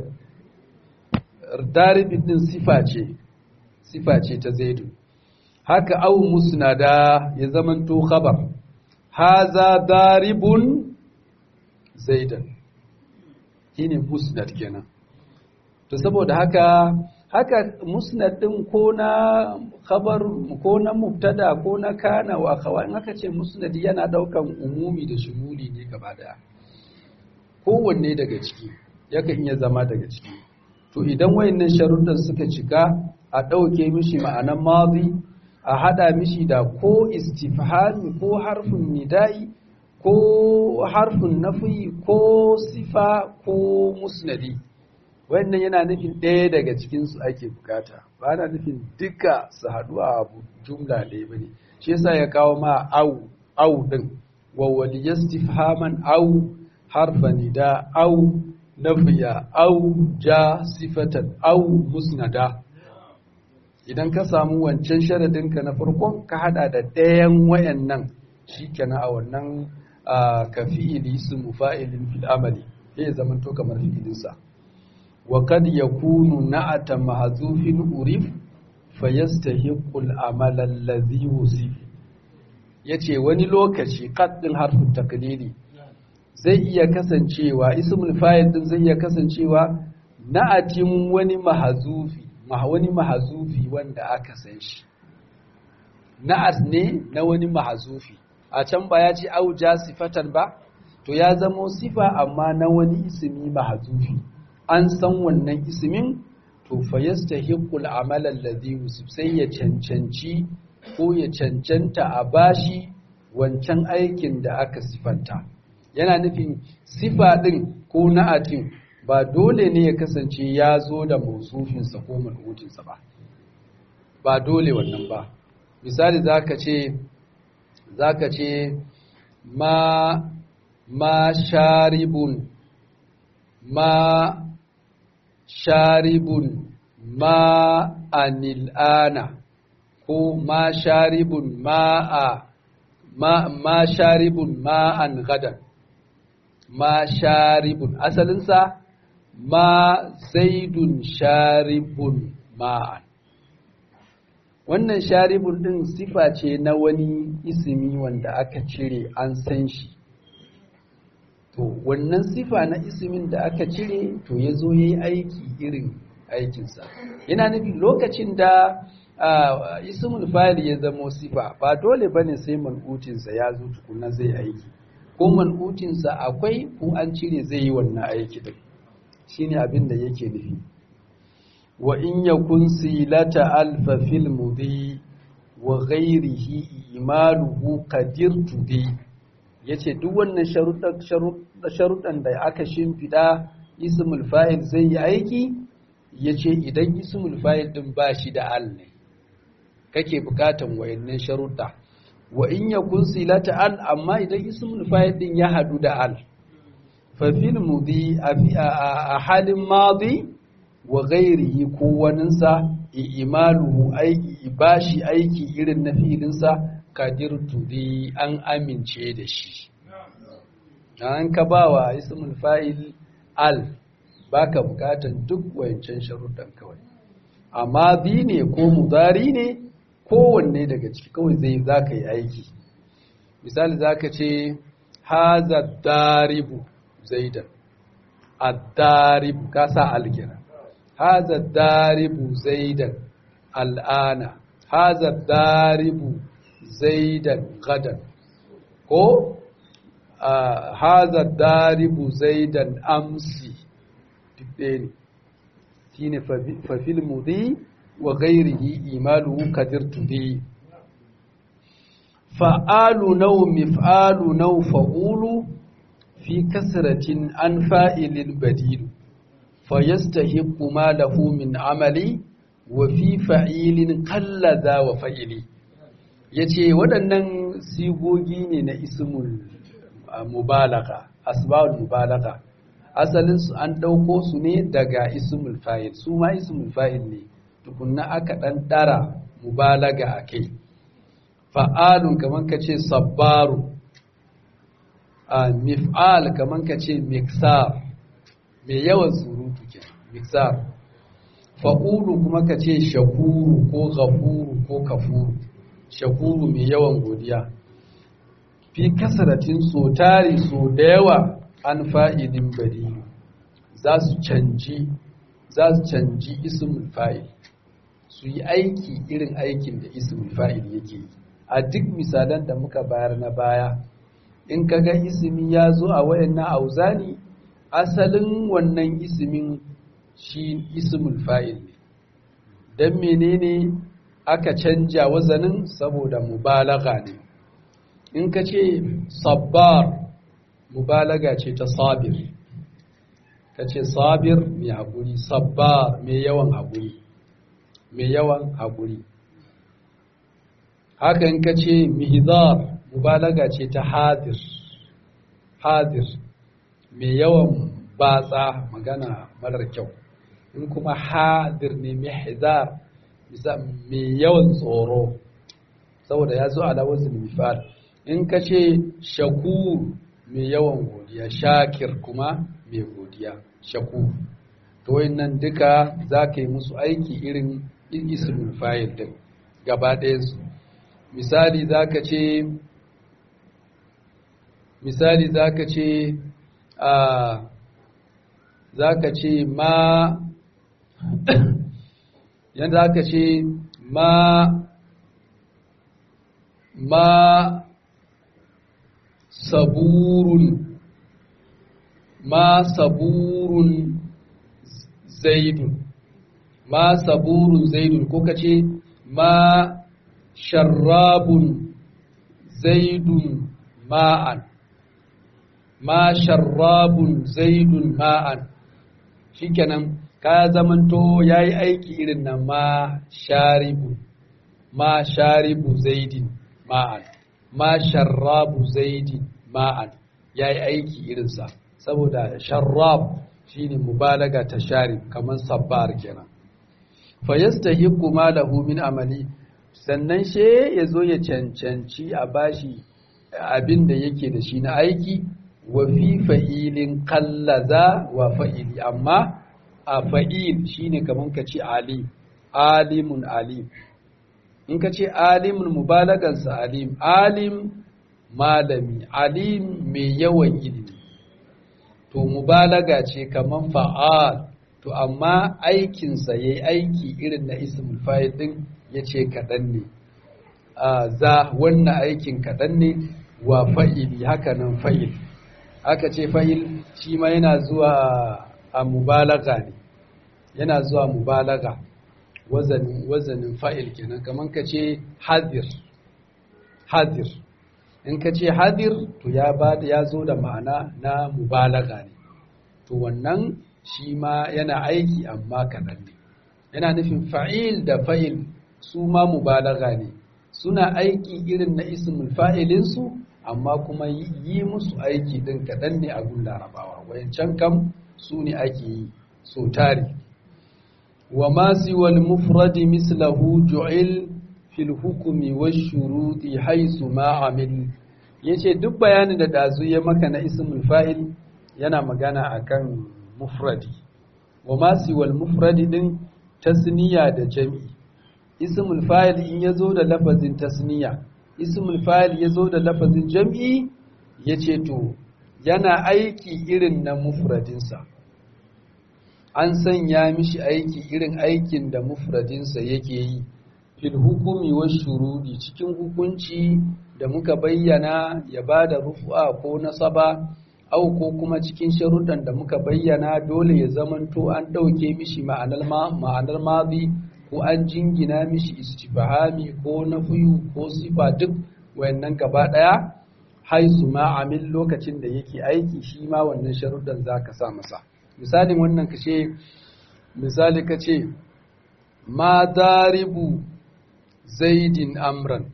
Speaker 1: daribin din sifa ce sifa ce ta zaidu haka au musnada ya zamanto khabar haza daribun zaidan shine musnad kenan to saboda haka haka musnad din ko na khabar ko na mubtada ko na kana wa khawa in aka ce musnad yana daukan umumi da shumuli ne gaba daya kowanne daga ciki yakan iya zama daga ciki to idan wayannan sharuɗan suka cika a ɗauke mishi ma'anan madi a hada mishi da ko istifhami ko harfin nida'i ko harfin nafi ko sifa ko musnadi wannan yana nufin ɗaya daga cikinsu ake bukata ba na nufin duka su haɗu a abu jumla ɗaya ba ne shi yasa ya kawo ma au au ɗin wa waliyastifhaman au harfa nida au nafiya au ja sifatan au musnada idan ka samu wancan sharadinka na farkon ka hada da ɗayan wayannan shikenan a wannan ka fi'ili su mufa'ilin fil amali zai zama to kamar fi'ilinsa wa kad yakunu na'ata mahzufin urif fayastahiqu al-amal alladhi yusif yace wani lokaci qad din harfin taklidi zai iya kasancewa ismul fa'il din zai iya kasancewa na'atin wani mahzufi wani mahazufi wanda aka san shi na'at ne na wani mahazufi a can ba ya ce auja sifatan ba to ya zamo sifa amma na wani ismi mahazufi an san wannan ismin to fa yastahiqul amal alladhi yusuf sai ya cancanci ko ya cancanta a bashi wancan aikin da aka sifanta yana nufin sifa din ko na'atin ba dole ne ya kasance ya zo da mausufinsa ko mal'utinsa ba ba dole wannan ba misali zaka ce zaka ce ma ma sharibun ma sharibun ma anil'ana ko ma sharibun ma a ma, ma sharibun ma an gadan ma sharibun asalinsa ma zaidun sharibun ma'an wannan sharibun din sifa ce na wani isimi wanda aka cire an san shi to wannan sifa na isimin da aka cire to ya zo ya yi aiki irin aikinsa yana nufi lokacin da ismul fa'il ya zamo sifa ba dole bane sai man'utinsa ya zo tukuna zai aiki ko man'utinsa akwai ko an cire zai yi wannan aiki din shine abin da yake nufi wa in yakun silata alfa fil mudi wa ghairihi imaluhu qadir tudi yace duk wannan sharuɗan da aka shimfiɗa ismul fa'il zai yi aiki yace idan ismul fa'il din ba shi da al ne kake bukatan wayannan sharuɗa wa in yakun silata al amma idan ismul fa'il din ya hadu da al fa fil mudi a halin madi wa ghairihi ko waninsa imaluhu aiki bashi aiki irin na filinsa kadir tudi an amince da shi an ka bawa ismul fa'il al baka bukatan duk wayancan sharuɗan kawai amma bi ne ko mudari ne kowanne daga ciki kawai zai zaka yi aiki misali zaka ce haza daribu zaidan ad-daribu ka sa alkira haza daribu zaidan al'ana haza daribu zaidan gadan ko haza daribu zaidan amsi duk ɗaya ne shi ne fafil mudi wa gairihi imalu kadir tudi fa'alu nau mif'alu nau fa'ulu fi kasratin an fa'ilin badilu فيستحق ما له من عملي وفي فعيل قل ذا وفعلي yace waɗannan sigogi ne na ismul mubalaga asbabul mubalaga asalin su an ɗauko su ne daga ismul fa'il su ma ismul fa'il ne tukunna aka ɗan ɗara mubalaga a kai fa'alun kaman ka ce sabbaru mif'al kaman ka ce miksar mai yawan surutu ke miksar fa'ulu kuma ka ce shakuru ko ghafuru ko kafuru shakuru mai yawan godiya fi kasaratin so tari so da yawa an fa'idin bari za su canji za su canji ismul fa'il su yi aiki irin aikin da ismul fa'il yake yi a duk misalan da muka bayar na baya in ka ga ismi ya zo a wayannan auzani asalin wannan ismin shi ismul fa'il ne don menene aka canja wazanin saboda mubalaga ne in ka ce sabbar mubalaga ce ta sabir ka ce sabir mai haƙuri sabbar mai yawan haƙuri mai yawan haƙuri haka in ka ce mihizar mubalaga ce ta hadir hadir mai yawan batsa magana marar kyau in kuma hadir ne mihzar mai yawan tsoro saboda ya zo ala wazin mifal in ka ce shakur mai yawan godiya shakir kuma mai godiya shakur to nan duka za ka yi musu aiki irin ismul fayil din gaba ɗayansu misali za ka ce misali za ka ce a za ka ce ma yadda aka ce ma ma saburun ma saburun zaidun ma saburun zaidun ko ka ce ma sharrabun zaidun ma'an ma sharrabun zaidun ma'an shikenan ka zamanto yayi aiki irin nan ma sharibu ma sharibu zaidin ma'an ma sharrabu zaidin ma'an yayi aiki irinsa saboda sharrab shine mubalaga ta sharib kaman sabbar kenan fa yastahiqu ma lahu min amali sannan she yazo ya cancanci a bashi abin da yake da shi na aiki wa fi fa'ilin kallaza wa fa'ili amma a fa'il shine kaman ka ce alim alimun alim in ka ce alimun mubalagansa alim alim malami alim mai yawan ilimi to mubalaga ce kaman fa'al to amma aikinsa ya yi aiki irin na ismul fa'il din ya ce kaɗan ne za wannan aikin kaɗan ne wa fa'ili haka nan fa'il aka ce fa'il shi ma yana zuwa a mubalaga ne yana zuwa mubalaga wazanin wazanin fa'il kenan kaman ka ce hadir hadir in ka ce hadir to ya ba ya zo da ma'ana na mubalaga ne to wannan shi ma yana aiki amma kaɗan ne yana nufin fa'il da fa'il su ma mubalaga ne suna aiki irin na ismul fa'ilinsu amma kuma yi musu aiki ɗin kaɗan ne a gun larabawa wayancan kam su ne ake yi so tari wa masu wal mufradi mislahu ju'il fil hukumi wa shuruti haisu ma'amil ya ce duk bayanin da ɗazu ya maka na ismul fa'il yana magana akan mufradi wa masu wal mufradi ɗin tasniya da jami'i ismul fa'il in ya zo da lafazin tasniya ismul fa'il ya zo da lafazin jam'i ya ce to yana aiki irin na mufradinsa an sanya mishi aiki irin aikin da mufradinsa yake yi fil hukumi wa shurudi cikin hukunci da muka bayyana ya ba da rufu'a ko nasaba au ko kuma cikin sharuɗan da muka bayyana dole ya zamanto an ɗauke mishi ma'anar mazi ko an jingina mishi istifhami ko nafiyu ko sifa duk wayannan gaba daya haisu ma amil lokacin da yake aiki shi ma wannan sharuɗan zaka sa masa misalin wannan kace misali kace ma daribu zaidin amran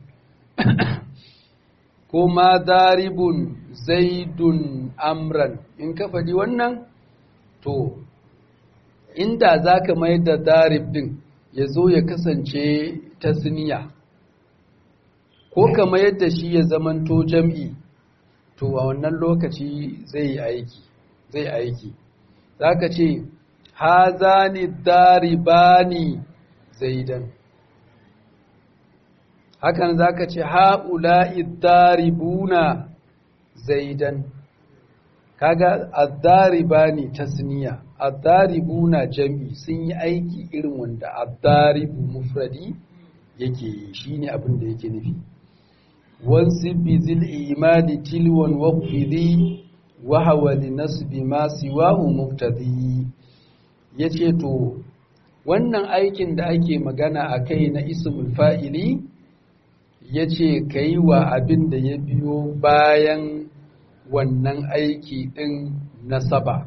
Speaker 1: ko ma daribun zaidun amran in ka faɗi wannan to inda zaka mayar da darib din ya zo ya kasance tasniya ko kama yadda shi ya zamanto jam'i to a wannan lokaci zai aiki zai aiki zaka ce hazani daribani zaidan hakan zaka ce haula'i daribuna zaidan kaga ad-daribani tasniya ad-daribuna jam'i sun yi aiki irin wanda ad-daribu mufradi yake yi shine abin da yake nufi wansib bi zil imadi tilwan waqfidi wa hawa li nasbi ma siwahu muftadi yace to wannan aikin da ake magana akai na ismul fa'ili yace kai wa abin da ya biyo bayan wannan aiki ɗin nasaba.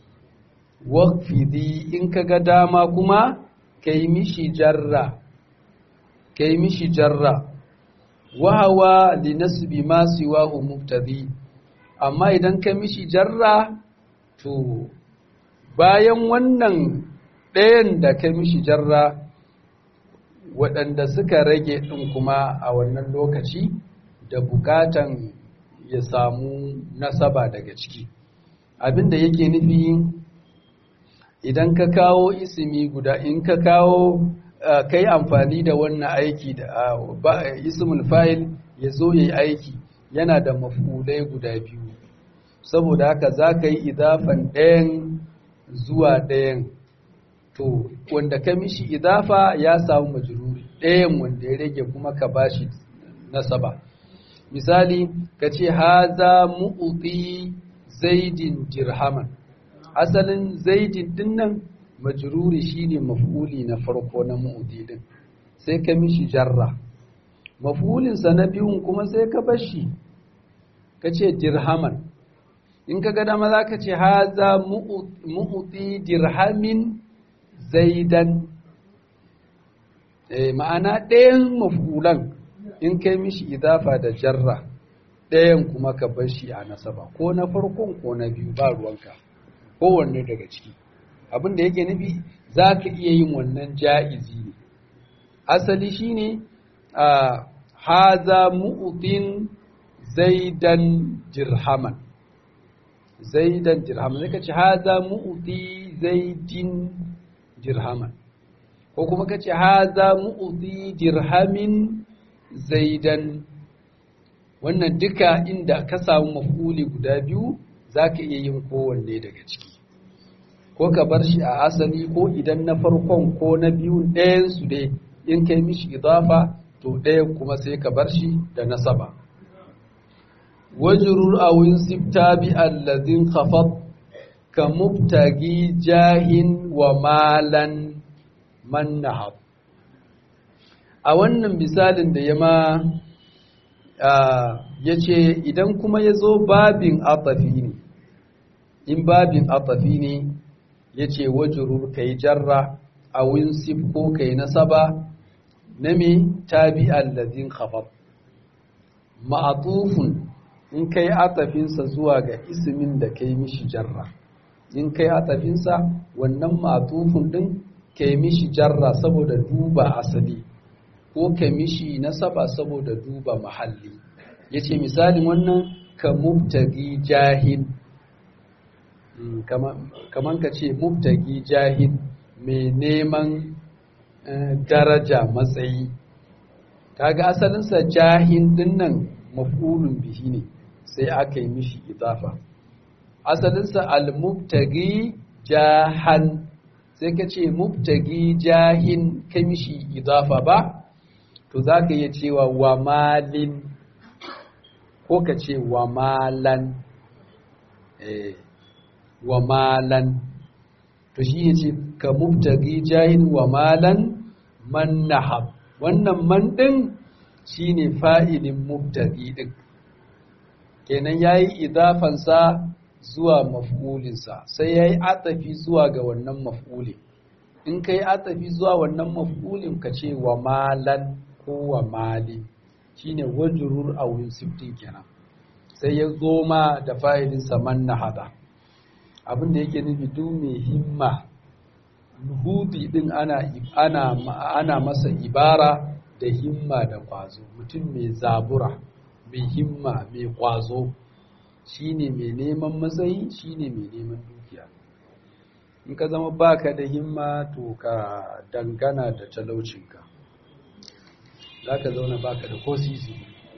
Speaker 1: Wakfidi in ka ga dama kuma ka yi mishi jarra, ka yi mishi jarra, wahawa li nasbi ma siwahu muftadi amma idan ka mishi jarra to bayan wannan ɗayan da ka mishi jarra waɗanda suka rage ɗin kuma a wannan lokaci da bukatan ya samu nasaba daga ciki abinda yake nufi idan ka kawo isimi guda in ka kawo kai amfani da wannan aiki da ismul fa'il ya zo ya yi aiki yana da mafulai guda biyu saboda haka za ka yi idafan ɗayan zuwa ɗayan to wanda ka mishi idafa ya samu majururi ɗayan wanda ya rage kuma ka bashi nasaba misali ka ce haza mu'uti zaidin dirhaman asalin zaidin dinnan majruri shine maf'uli na farko na mu'uti din sai ka mishi jarra maf'ulinsa na biyun kuma sai ka bashi ka ce dirhaman in ka ga dama za ka ce haza mu'uti dirhamin zaidan ma'ana ɗayan maf'ulan in kai mishi idafa da jarra ɗayan kuma ka bar shi a nasaba ko na farkon ko na biyu ba ruwanka kowanne daga ciki abin da yake nufi za ka iya yin wannan ja'izi ne asali shine a haza mu'utin zaidan dirhaman zaidan dirhaman zai ka ce haza mu'uti zaidin dirhaman ko kuma ka ce haza mu'uti dirhamin zaidan wannan duka inda ka samu mafuli guda biyu za ka iya yin kowanne daga ciki ko ka bar shi a asali ko idan na farkon ko na biyun ɗayansu dai in kai mishi idafa to ɗaya kuma sai ka bar shi da nasaba wajrur awin sifta bi alladhin khafat ka mubtagi jahin wa malan man nahab a wannan misalin da ya ma ya ce idan kuma ya zo babin atafi ne in babin atafi ne ya ce wajurur ka yi jarra a winsif ko ka yi nasaba na me tabi allazin khafaf ma'atufun in kai atafinsa zuwa ga ismin da kai mishi jarra in kai atafinsa wannan ma'atufun din kai mishi jarra saboda duba asali ko ka mishi nasaba saboda duba mahalli yace misalin wannan ka mubtagi jahil kaman ka ce mubtagi jahil mai neman daraja matsayi kaga asalinsa jahil dinnan maf'ulun bihi ne sai aka yi mishi idafa asalinsa al-mubtagi jahan sai ka ce mubtagi jahin kai mishi idafa ba to za ka iya cewa wa malin ko ka ce wa malan wa malan to shi ya ce ka mubtagi jahin wa malan man nahab wannan man ɗin shi ne fa'ilin mubtagi ɗin kenan ya yi idafansa zuwa maf'ulinsa sai ya yi atafi zuwa ga wannan maf'ulin in ka yi atafi zuwa wannan maf'ulin ka ce wa malan ko wa mali shine wajrur a siftin kenan sai ya zo ma da fa'ilinsa man hada abin da yake nufi duk mai himma nuhudi din ana ana ana masa ibara da himma da kwazo mutum mai zabura mai himma mai kwazo shine mai neman matsayi shine mai neman dukiya in ka zama baka da himma to ka dangana da talaucinka za ka zauna baka da ko sisi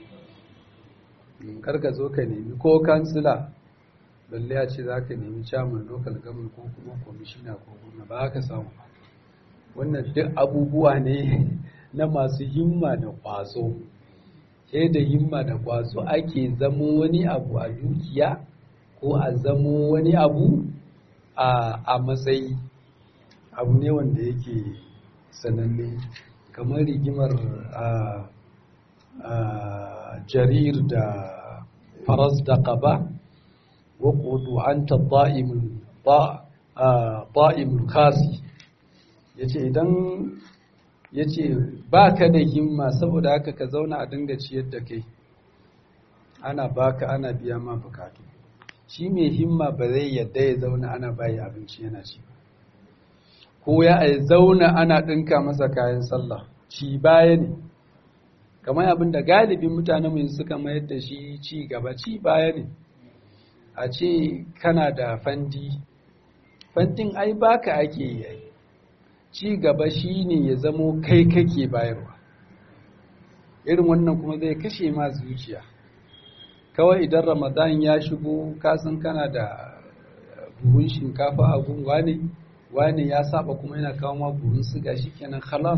Speaker 1: kar ka zo ka nemi ko kansila balle a ce za ka nemi chairman local government ko kuma kwamishina ko gwamna ba ka samu wannan duk abubuwa ne na masu himma da kwazo sai da himma da kwazo ake zamo wani abu a dukiya ko a zamo wani abu a matsayi abu ne wanda yake sananne kamar rigimar jarir da faras da kaba waƙudu an ta ta'imul kasi ya ce idan ya ce ba ka da himma saboda haka ka zauna a dinga ciyar da kai ana baka ana biya ma bukatu shi mai himma ba zai yadda ya zauna ana bayi abinci yana ci ko ya zauna ana ɗinka masa kayan sallah ci baya ne kamar abin da galibin mutane mai suka mayar da shi ci gaba ci baya ne a ce kana da fandi fandin ai baka ake yi ci gaba shi ne ya zamo kai kake bayarwa irin wannan kuma zai kashe ma zuciya kawai idan ramadan ya shigo kasan kana da buhun shinkafa a gun wane wane ya saba kuma yana kawo ma buhun siga kenan khalas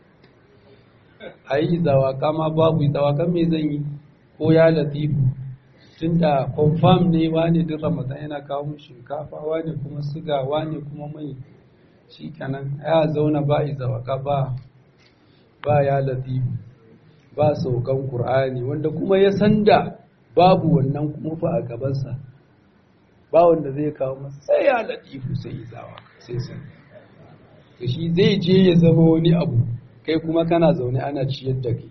Speaker 1: ayi zawaka ma babu zawaka me zan yi ko ya latifu tunda confirm ne wane duk ramadan yana kawo mu shinkafa wane kuma siga wane kuma mai shikenan ya zauna ba zawaka ba ba ya latifu ba saukan qur'ani wanda kuma ya sanda babu wannan kuma fa a gabansa ba wanda zai kawo masa sai ya latifu sai izawa sai sai to shi zai je ya zama wani abu kai kuma kana zaune ana ciyar da kai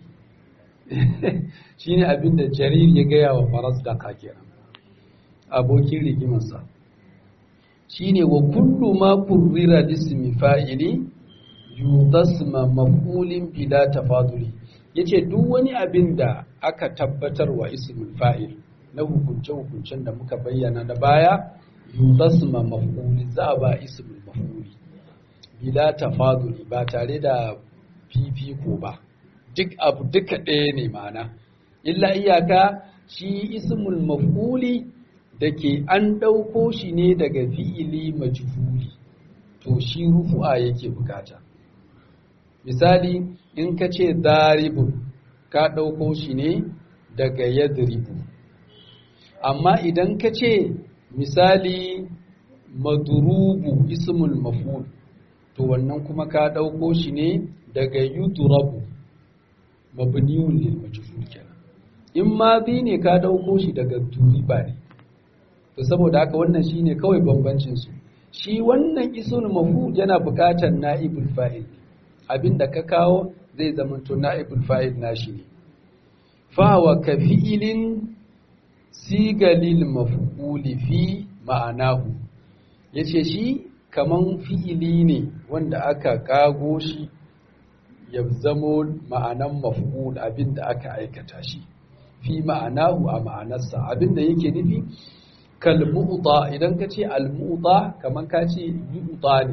Speaker 1: shine abin da jarir ya gaya wa faras da kakiran abokin rigimarsa shine wa kullu ma kurrira lismi fa'ili yudasma maf'ulin bila tafaduli yace duk wani abin da aka tabbatar wa ismul fa'il na hukunce-hukuncen da muka bayyana da baya yudasma maf'uli za a ba ismul maf'uli bila tafaduli ba tare da fifiko ba duk abu duka ɗaya ne mana illa iyaka shi ismul maf'uli da ke an ɗauko shi ne daga fi'ili majhuli to shi rufu'a yake bukata misali in ka ce daribun ka ɗauko shi ne daga yadribu amma idan ka ce misali madurubu ismul maf'ul to wannan kuma ka ɗauko shi ne daga yudrabu mabniyun lil majhul kenan in ma bi ne ka ɗauko shi daga duriba ne to saboda haka wannan shine kawai bambancin su shi wannan ismul maf'ul yana buƙatar na'ibul fa'il abinda ka kawo zai zamanto na'ibul fa'il nashi ne fa wa ka fi'ilin sigalil maf'uli fi ma'anahu yace shi kaman fi'ili ne wanda aka kago shi ya zamo ma'anan maf'ul abinda aka aikata shi fi ma'anahu a ma'anarsa abinda yake nufi kalmu'ta idan ka ce almu'ta kaman ka ce yu'ta ne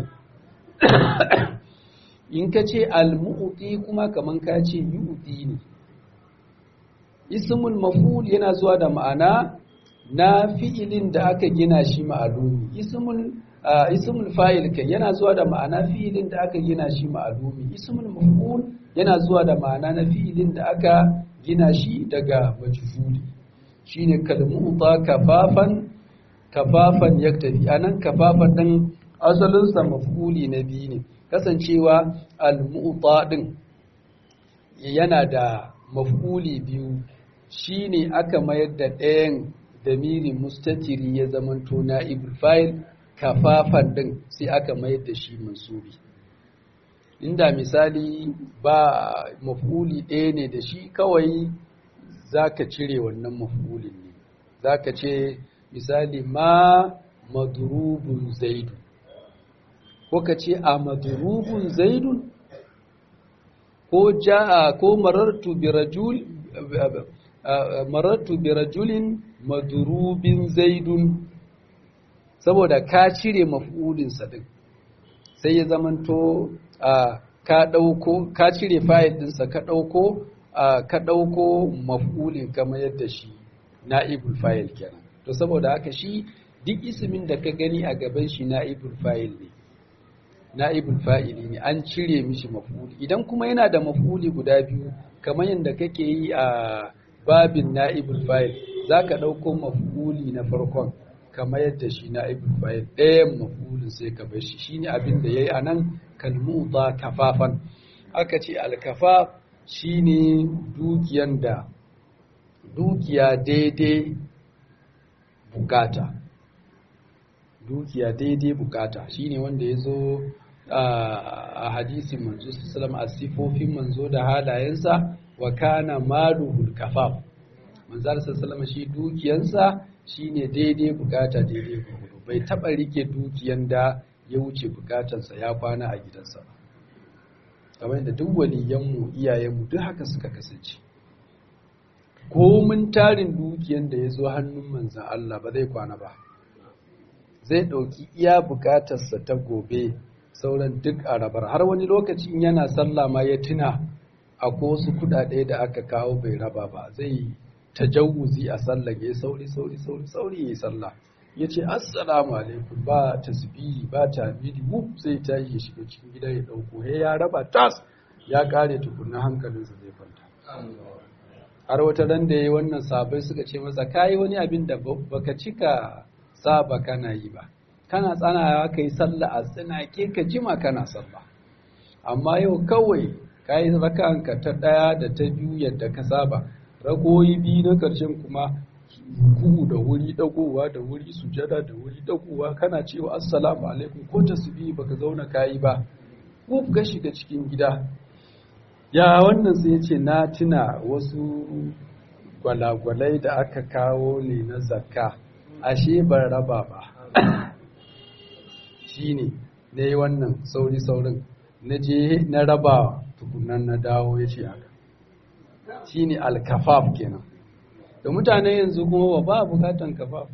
Speaker 1: in ka ce almu'ti kuma kaman ka ce yu'ti ne ismul maf'ul yana zuwa da ma'ana na fi'ilin da aka gina shi ma'alumi ismul ismul fa'il kai yana zuwa da ma'ana fi'ilin da aka gina shi ma'alumi ismul maf'ul yana zuwa da ma'ana na fi'ilin da aka gina shi daga majhuli shine kalmu'ta kafafan kafafan yaktafi anan kafafan din asalin sa maf'uli na biyu ne kasancewa al-mu'ta din yana da maf'uli biyu shine aka mayar da ɗayan damiri mustatiri ya zamanto na'ibul fa'il kafafan din sai aka mayar da shi mansubi inda misali ba maf'uli ɗaya ne da shi kawai zaka cire wannan maf'ulin ne zaka ce misali ma madrubun zaidu ko ka ce a madrubun zaidun ko ja'a ko marartu bi rajul marartu bi rajulin madrubin zaidun saboda ka cire maf'ulin sa din sai ya zamanto ka dauko ka cire fa'il din sa ka dauko ka dauko maf'ulin kamar yadda shi na'ibul fa'il kenan to saboda haka shi duk ismin da ka gani a gaban shi na'ibul fa'il ne na'ibul fa'ili ne an cire mishi maf'uli idan kuma yana da maf'uli guda biyu kamar yadda kake yi a babin na'ibul fa'il zaka dauko maf'uli na farkon kamar yadda shi na'ibul fa'il ɗayan maf'ulin sai ka bar shi shine abin da yayi anan kalmuta kafafan aka ce alkafaf shine dukiyan da dukiya daidai bukata dukiya daidai bukata shine wanda ya zo a hadisin manzo sallam a sifofin manzo da halayensa wa kana maluhul kafaf manzo sallam shi dukiyansa shine daidai bukata daidai gurgudu bai taba rike dukiyan da ya wuce bukatarsa ya kwana a gidansa ba kamar da duk waliyanmu iyayenmu duk haka suka kasance komin tarin dukiyan da ya zo hannun manzan Allah ba zai kwana ba zai ɗauki iya bukatarsa ta gobe sauran duk a rabar har wani lokacin yana sallah ma ya tuna a wasu kudade da aka kawo bai raba ba zai tajawuzi a sallah ya sauri sauri sauri sauri ya yi sallah ya ce assalamu alaikum ba tasbihi ba tamidi wuf sai ta yi ya shiga cikin gida ya ɗauko he ya raba tas ya kare tukunna hankalinsa zai kwanta har wata ran da ya yi wannan sabai suka ce masa kayi wani abin da baka cika saba kana yi ba kana tsanawa ka yi sallah a tsinake ka jima kana sallah amma yau kawai ka yi raka'anka ta ɗaya da ta biyu yadda ka saba ragoyi biyu na ƙarshen kuma kuhu da wuri dagowa da wuri sujada da wuri dagowa kana cewa assalamu alaikum ko tasbihi baka zauna kayi ba ko ka shiga cikin gida ya wannan sai ya ce na tuna wasu gwalagwalai da aka kawo ne na zakka ashe ban raba ba shi ne na yi wannan sauri saurin na je na raba tukunan na dawo ya ce haka shi ne alkafaf kenan da mutane yanzu kuma ba bukatan kafaf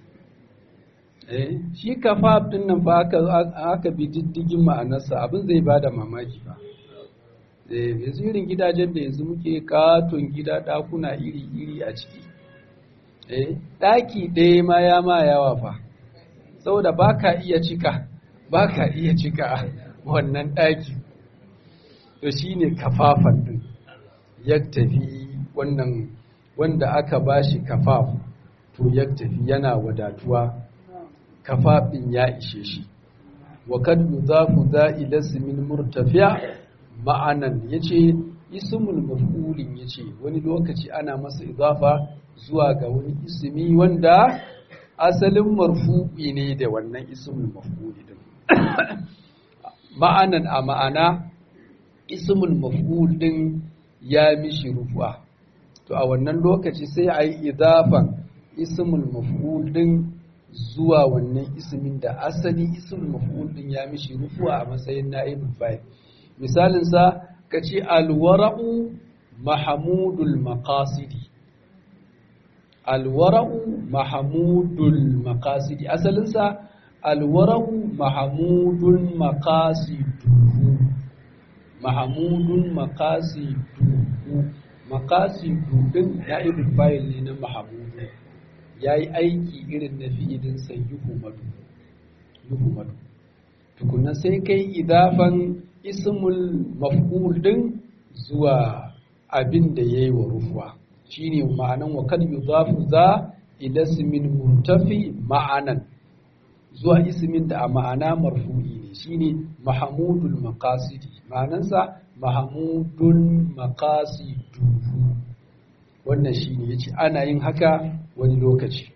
Speaker 1: eh shi kafaf din nan ba aka bi diddigin ma'anarsa abin zai bada mamaki ba eh yanzu irin gidajen da yanzu muke katon gida dakuna iri-iri a ciki eh daki ɗaya ma ya ma yawa fa saboda ba ka iya cika ba ka iya cika wannan daki to shine kafafan din yaktafi wannan wanda aka bashi kafaf to yaktafi yana wadatuwa kafafin ya ishe shi wa kad yudafu za ila ismin murtafi'a ma'anan yace ismul maf'ulin yace wani lokaci ana masa idafa zuwa ga wani ismi wanda asalin marfu'i ne da wannan ismul maf'uli din ma'anan a ma'ana ismul maf'ul din ya mishi rufu'a to a wannan lokaci sai a yi idafan ismul maf'ul din zuwa wannan ismin da asali ismul maf'ul din ya mishi rufu'a a matsayin na'ibul fa'il misalin sa kace alwara'u mahmudul maqasidi alwara'u mahmudul maqasidi asalin sa alwara'u mahmudun maqasiduhu mahmudun maqasiduhu maqasidu din na'ibul fa'il ne na mahmudu yayi aiki irin na fi'ilin sa yuhumadu yuhumadu tukunna sai kai idafan ismul maf'ul din zuwa abin da yayi wa rufuwa shine ma'anan wa kad yudafu za ila ismin murtafi ma'anan zuwa ismin da a ma'ana marfu'i ne shine mahmudul maqasidi ma'anansa mahmudun maqasiduhu wannan shine yace ana yin haka wani lokaci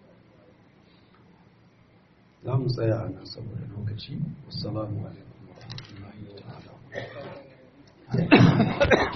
Speaker 1: za mu tsaya a nan saboda lokaci assalamu alaikum wa rahmatullahi ta'ala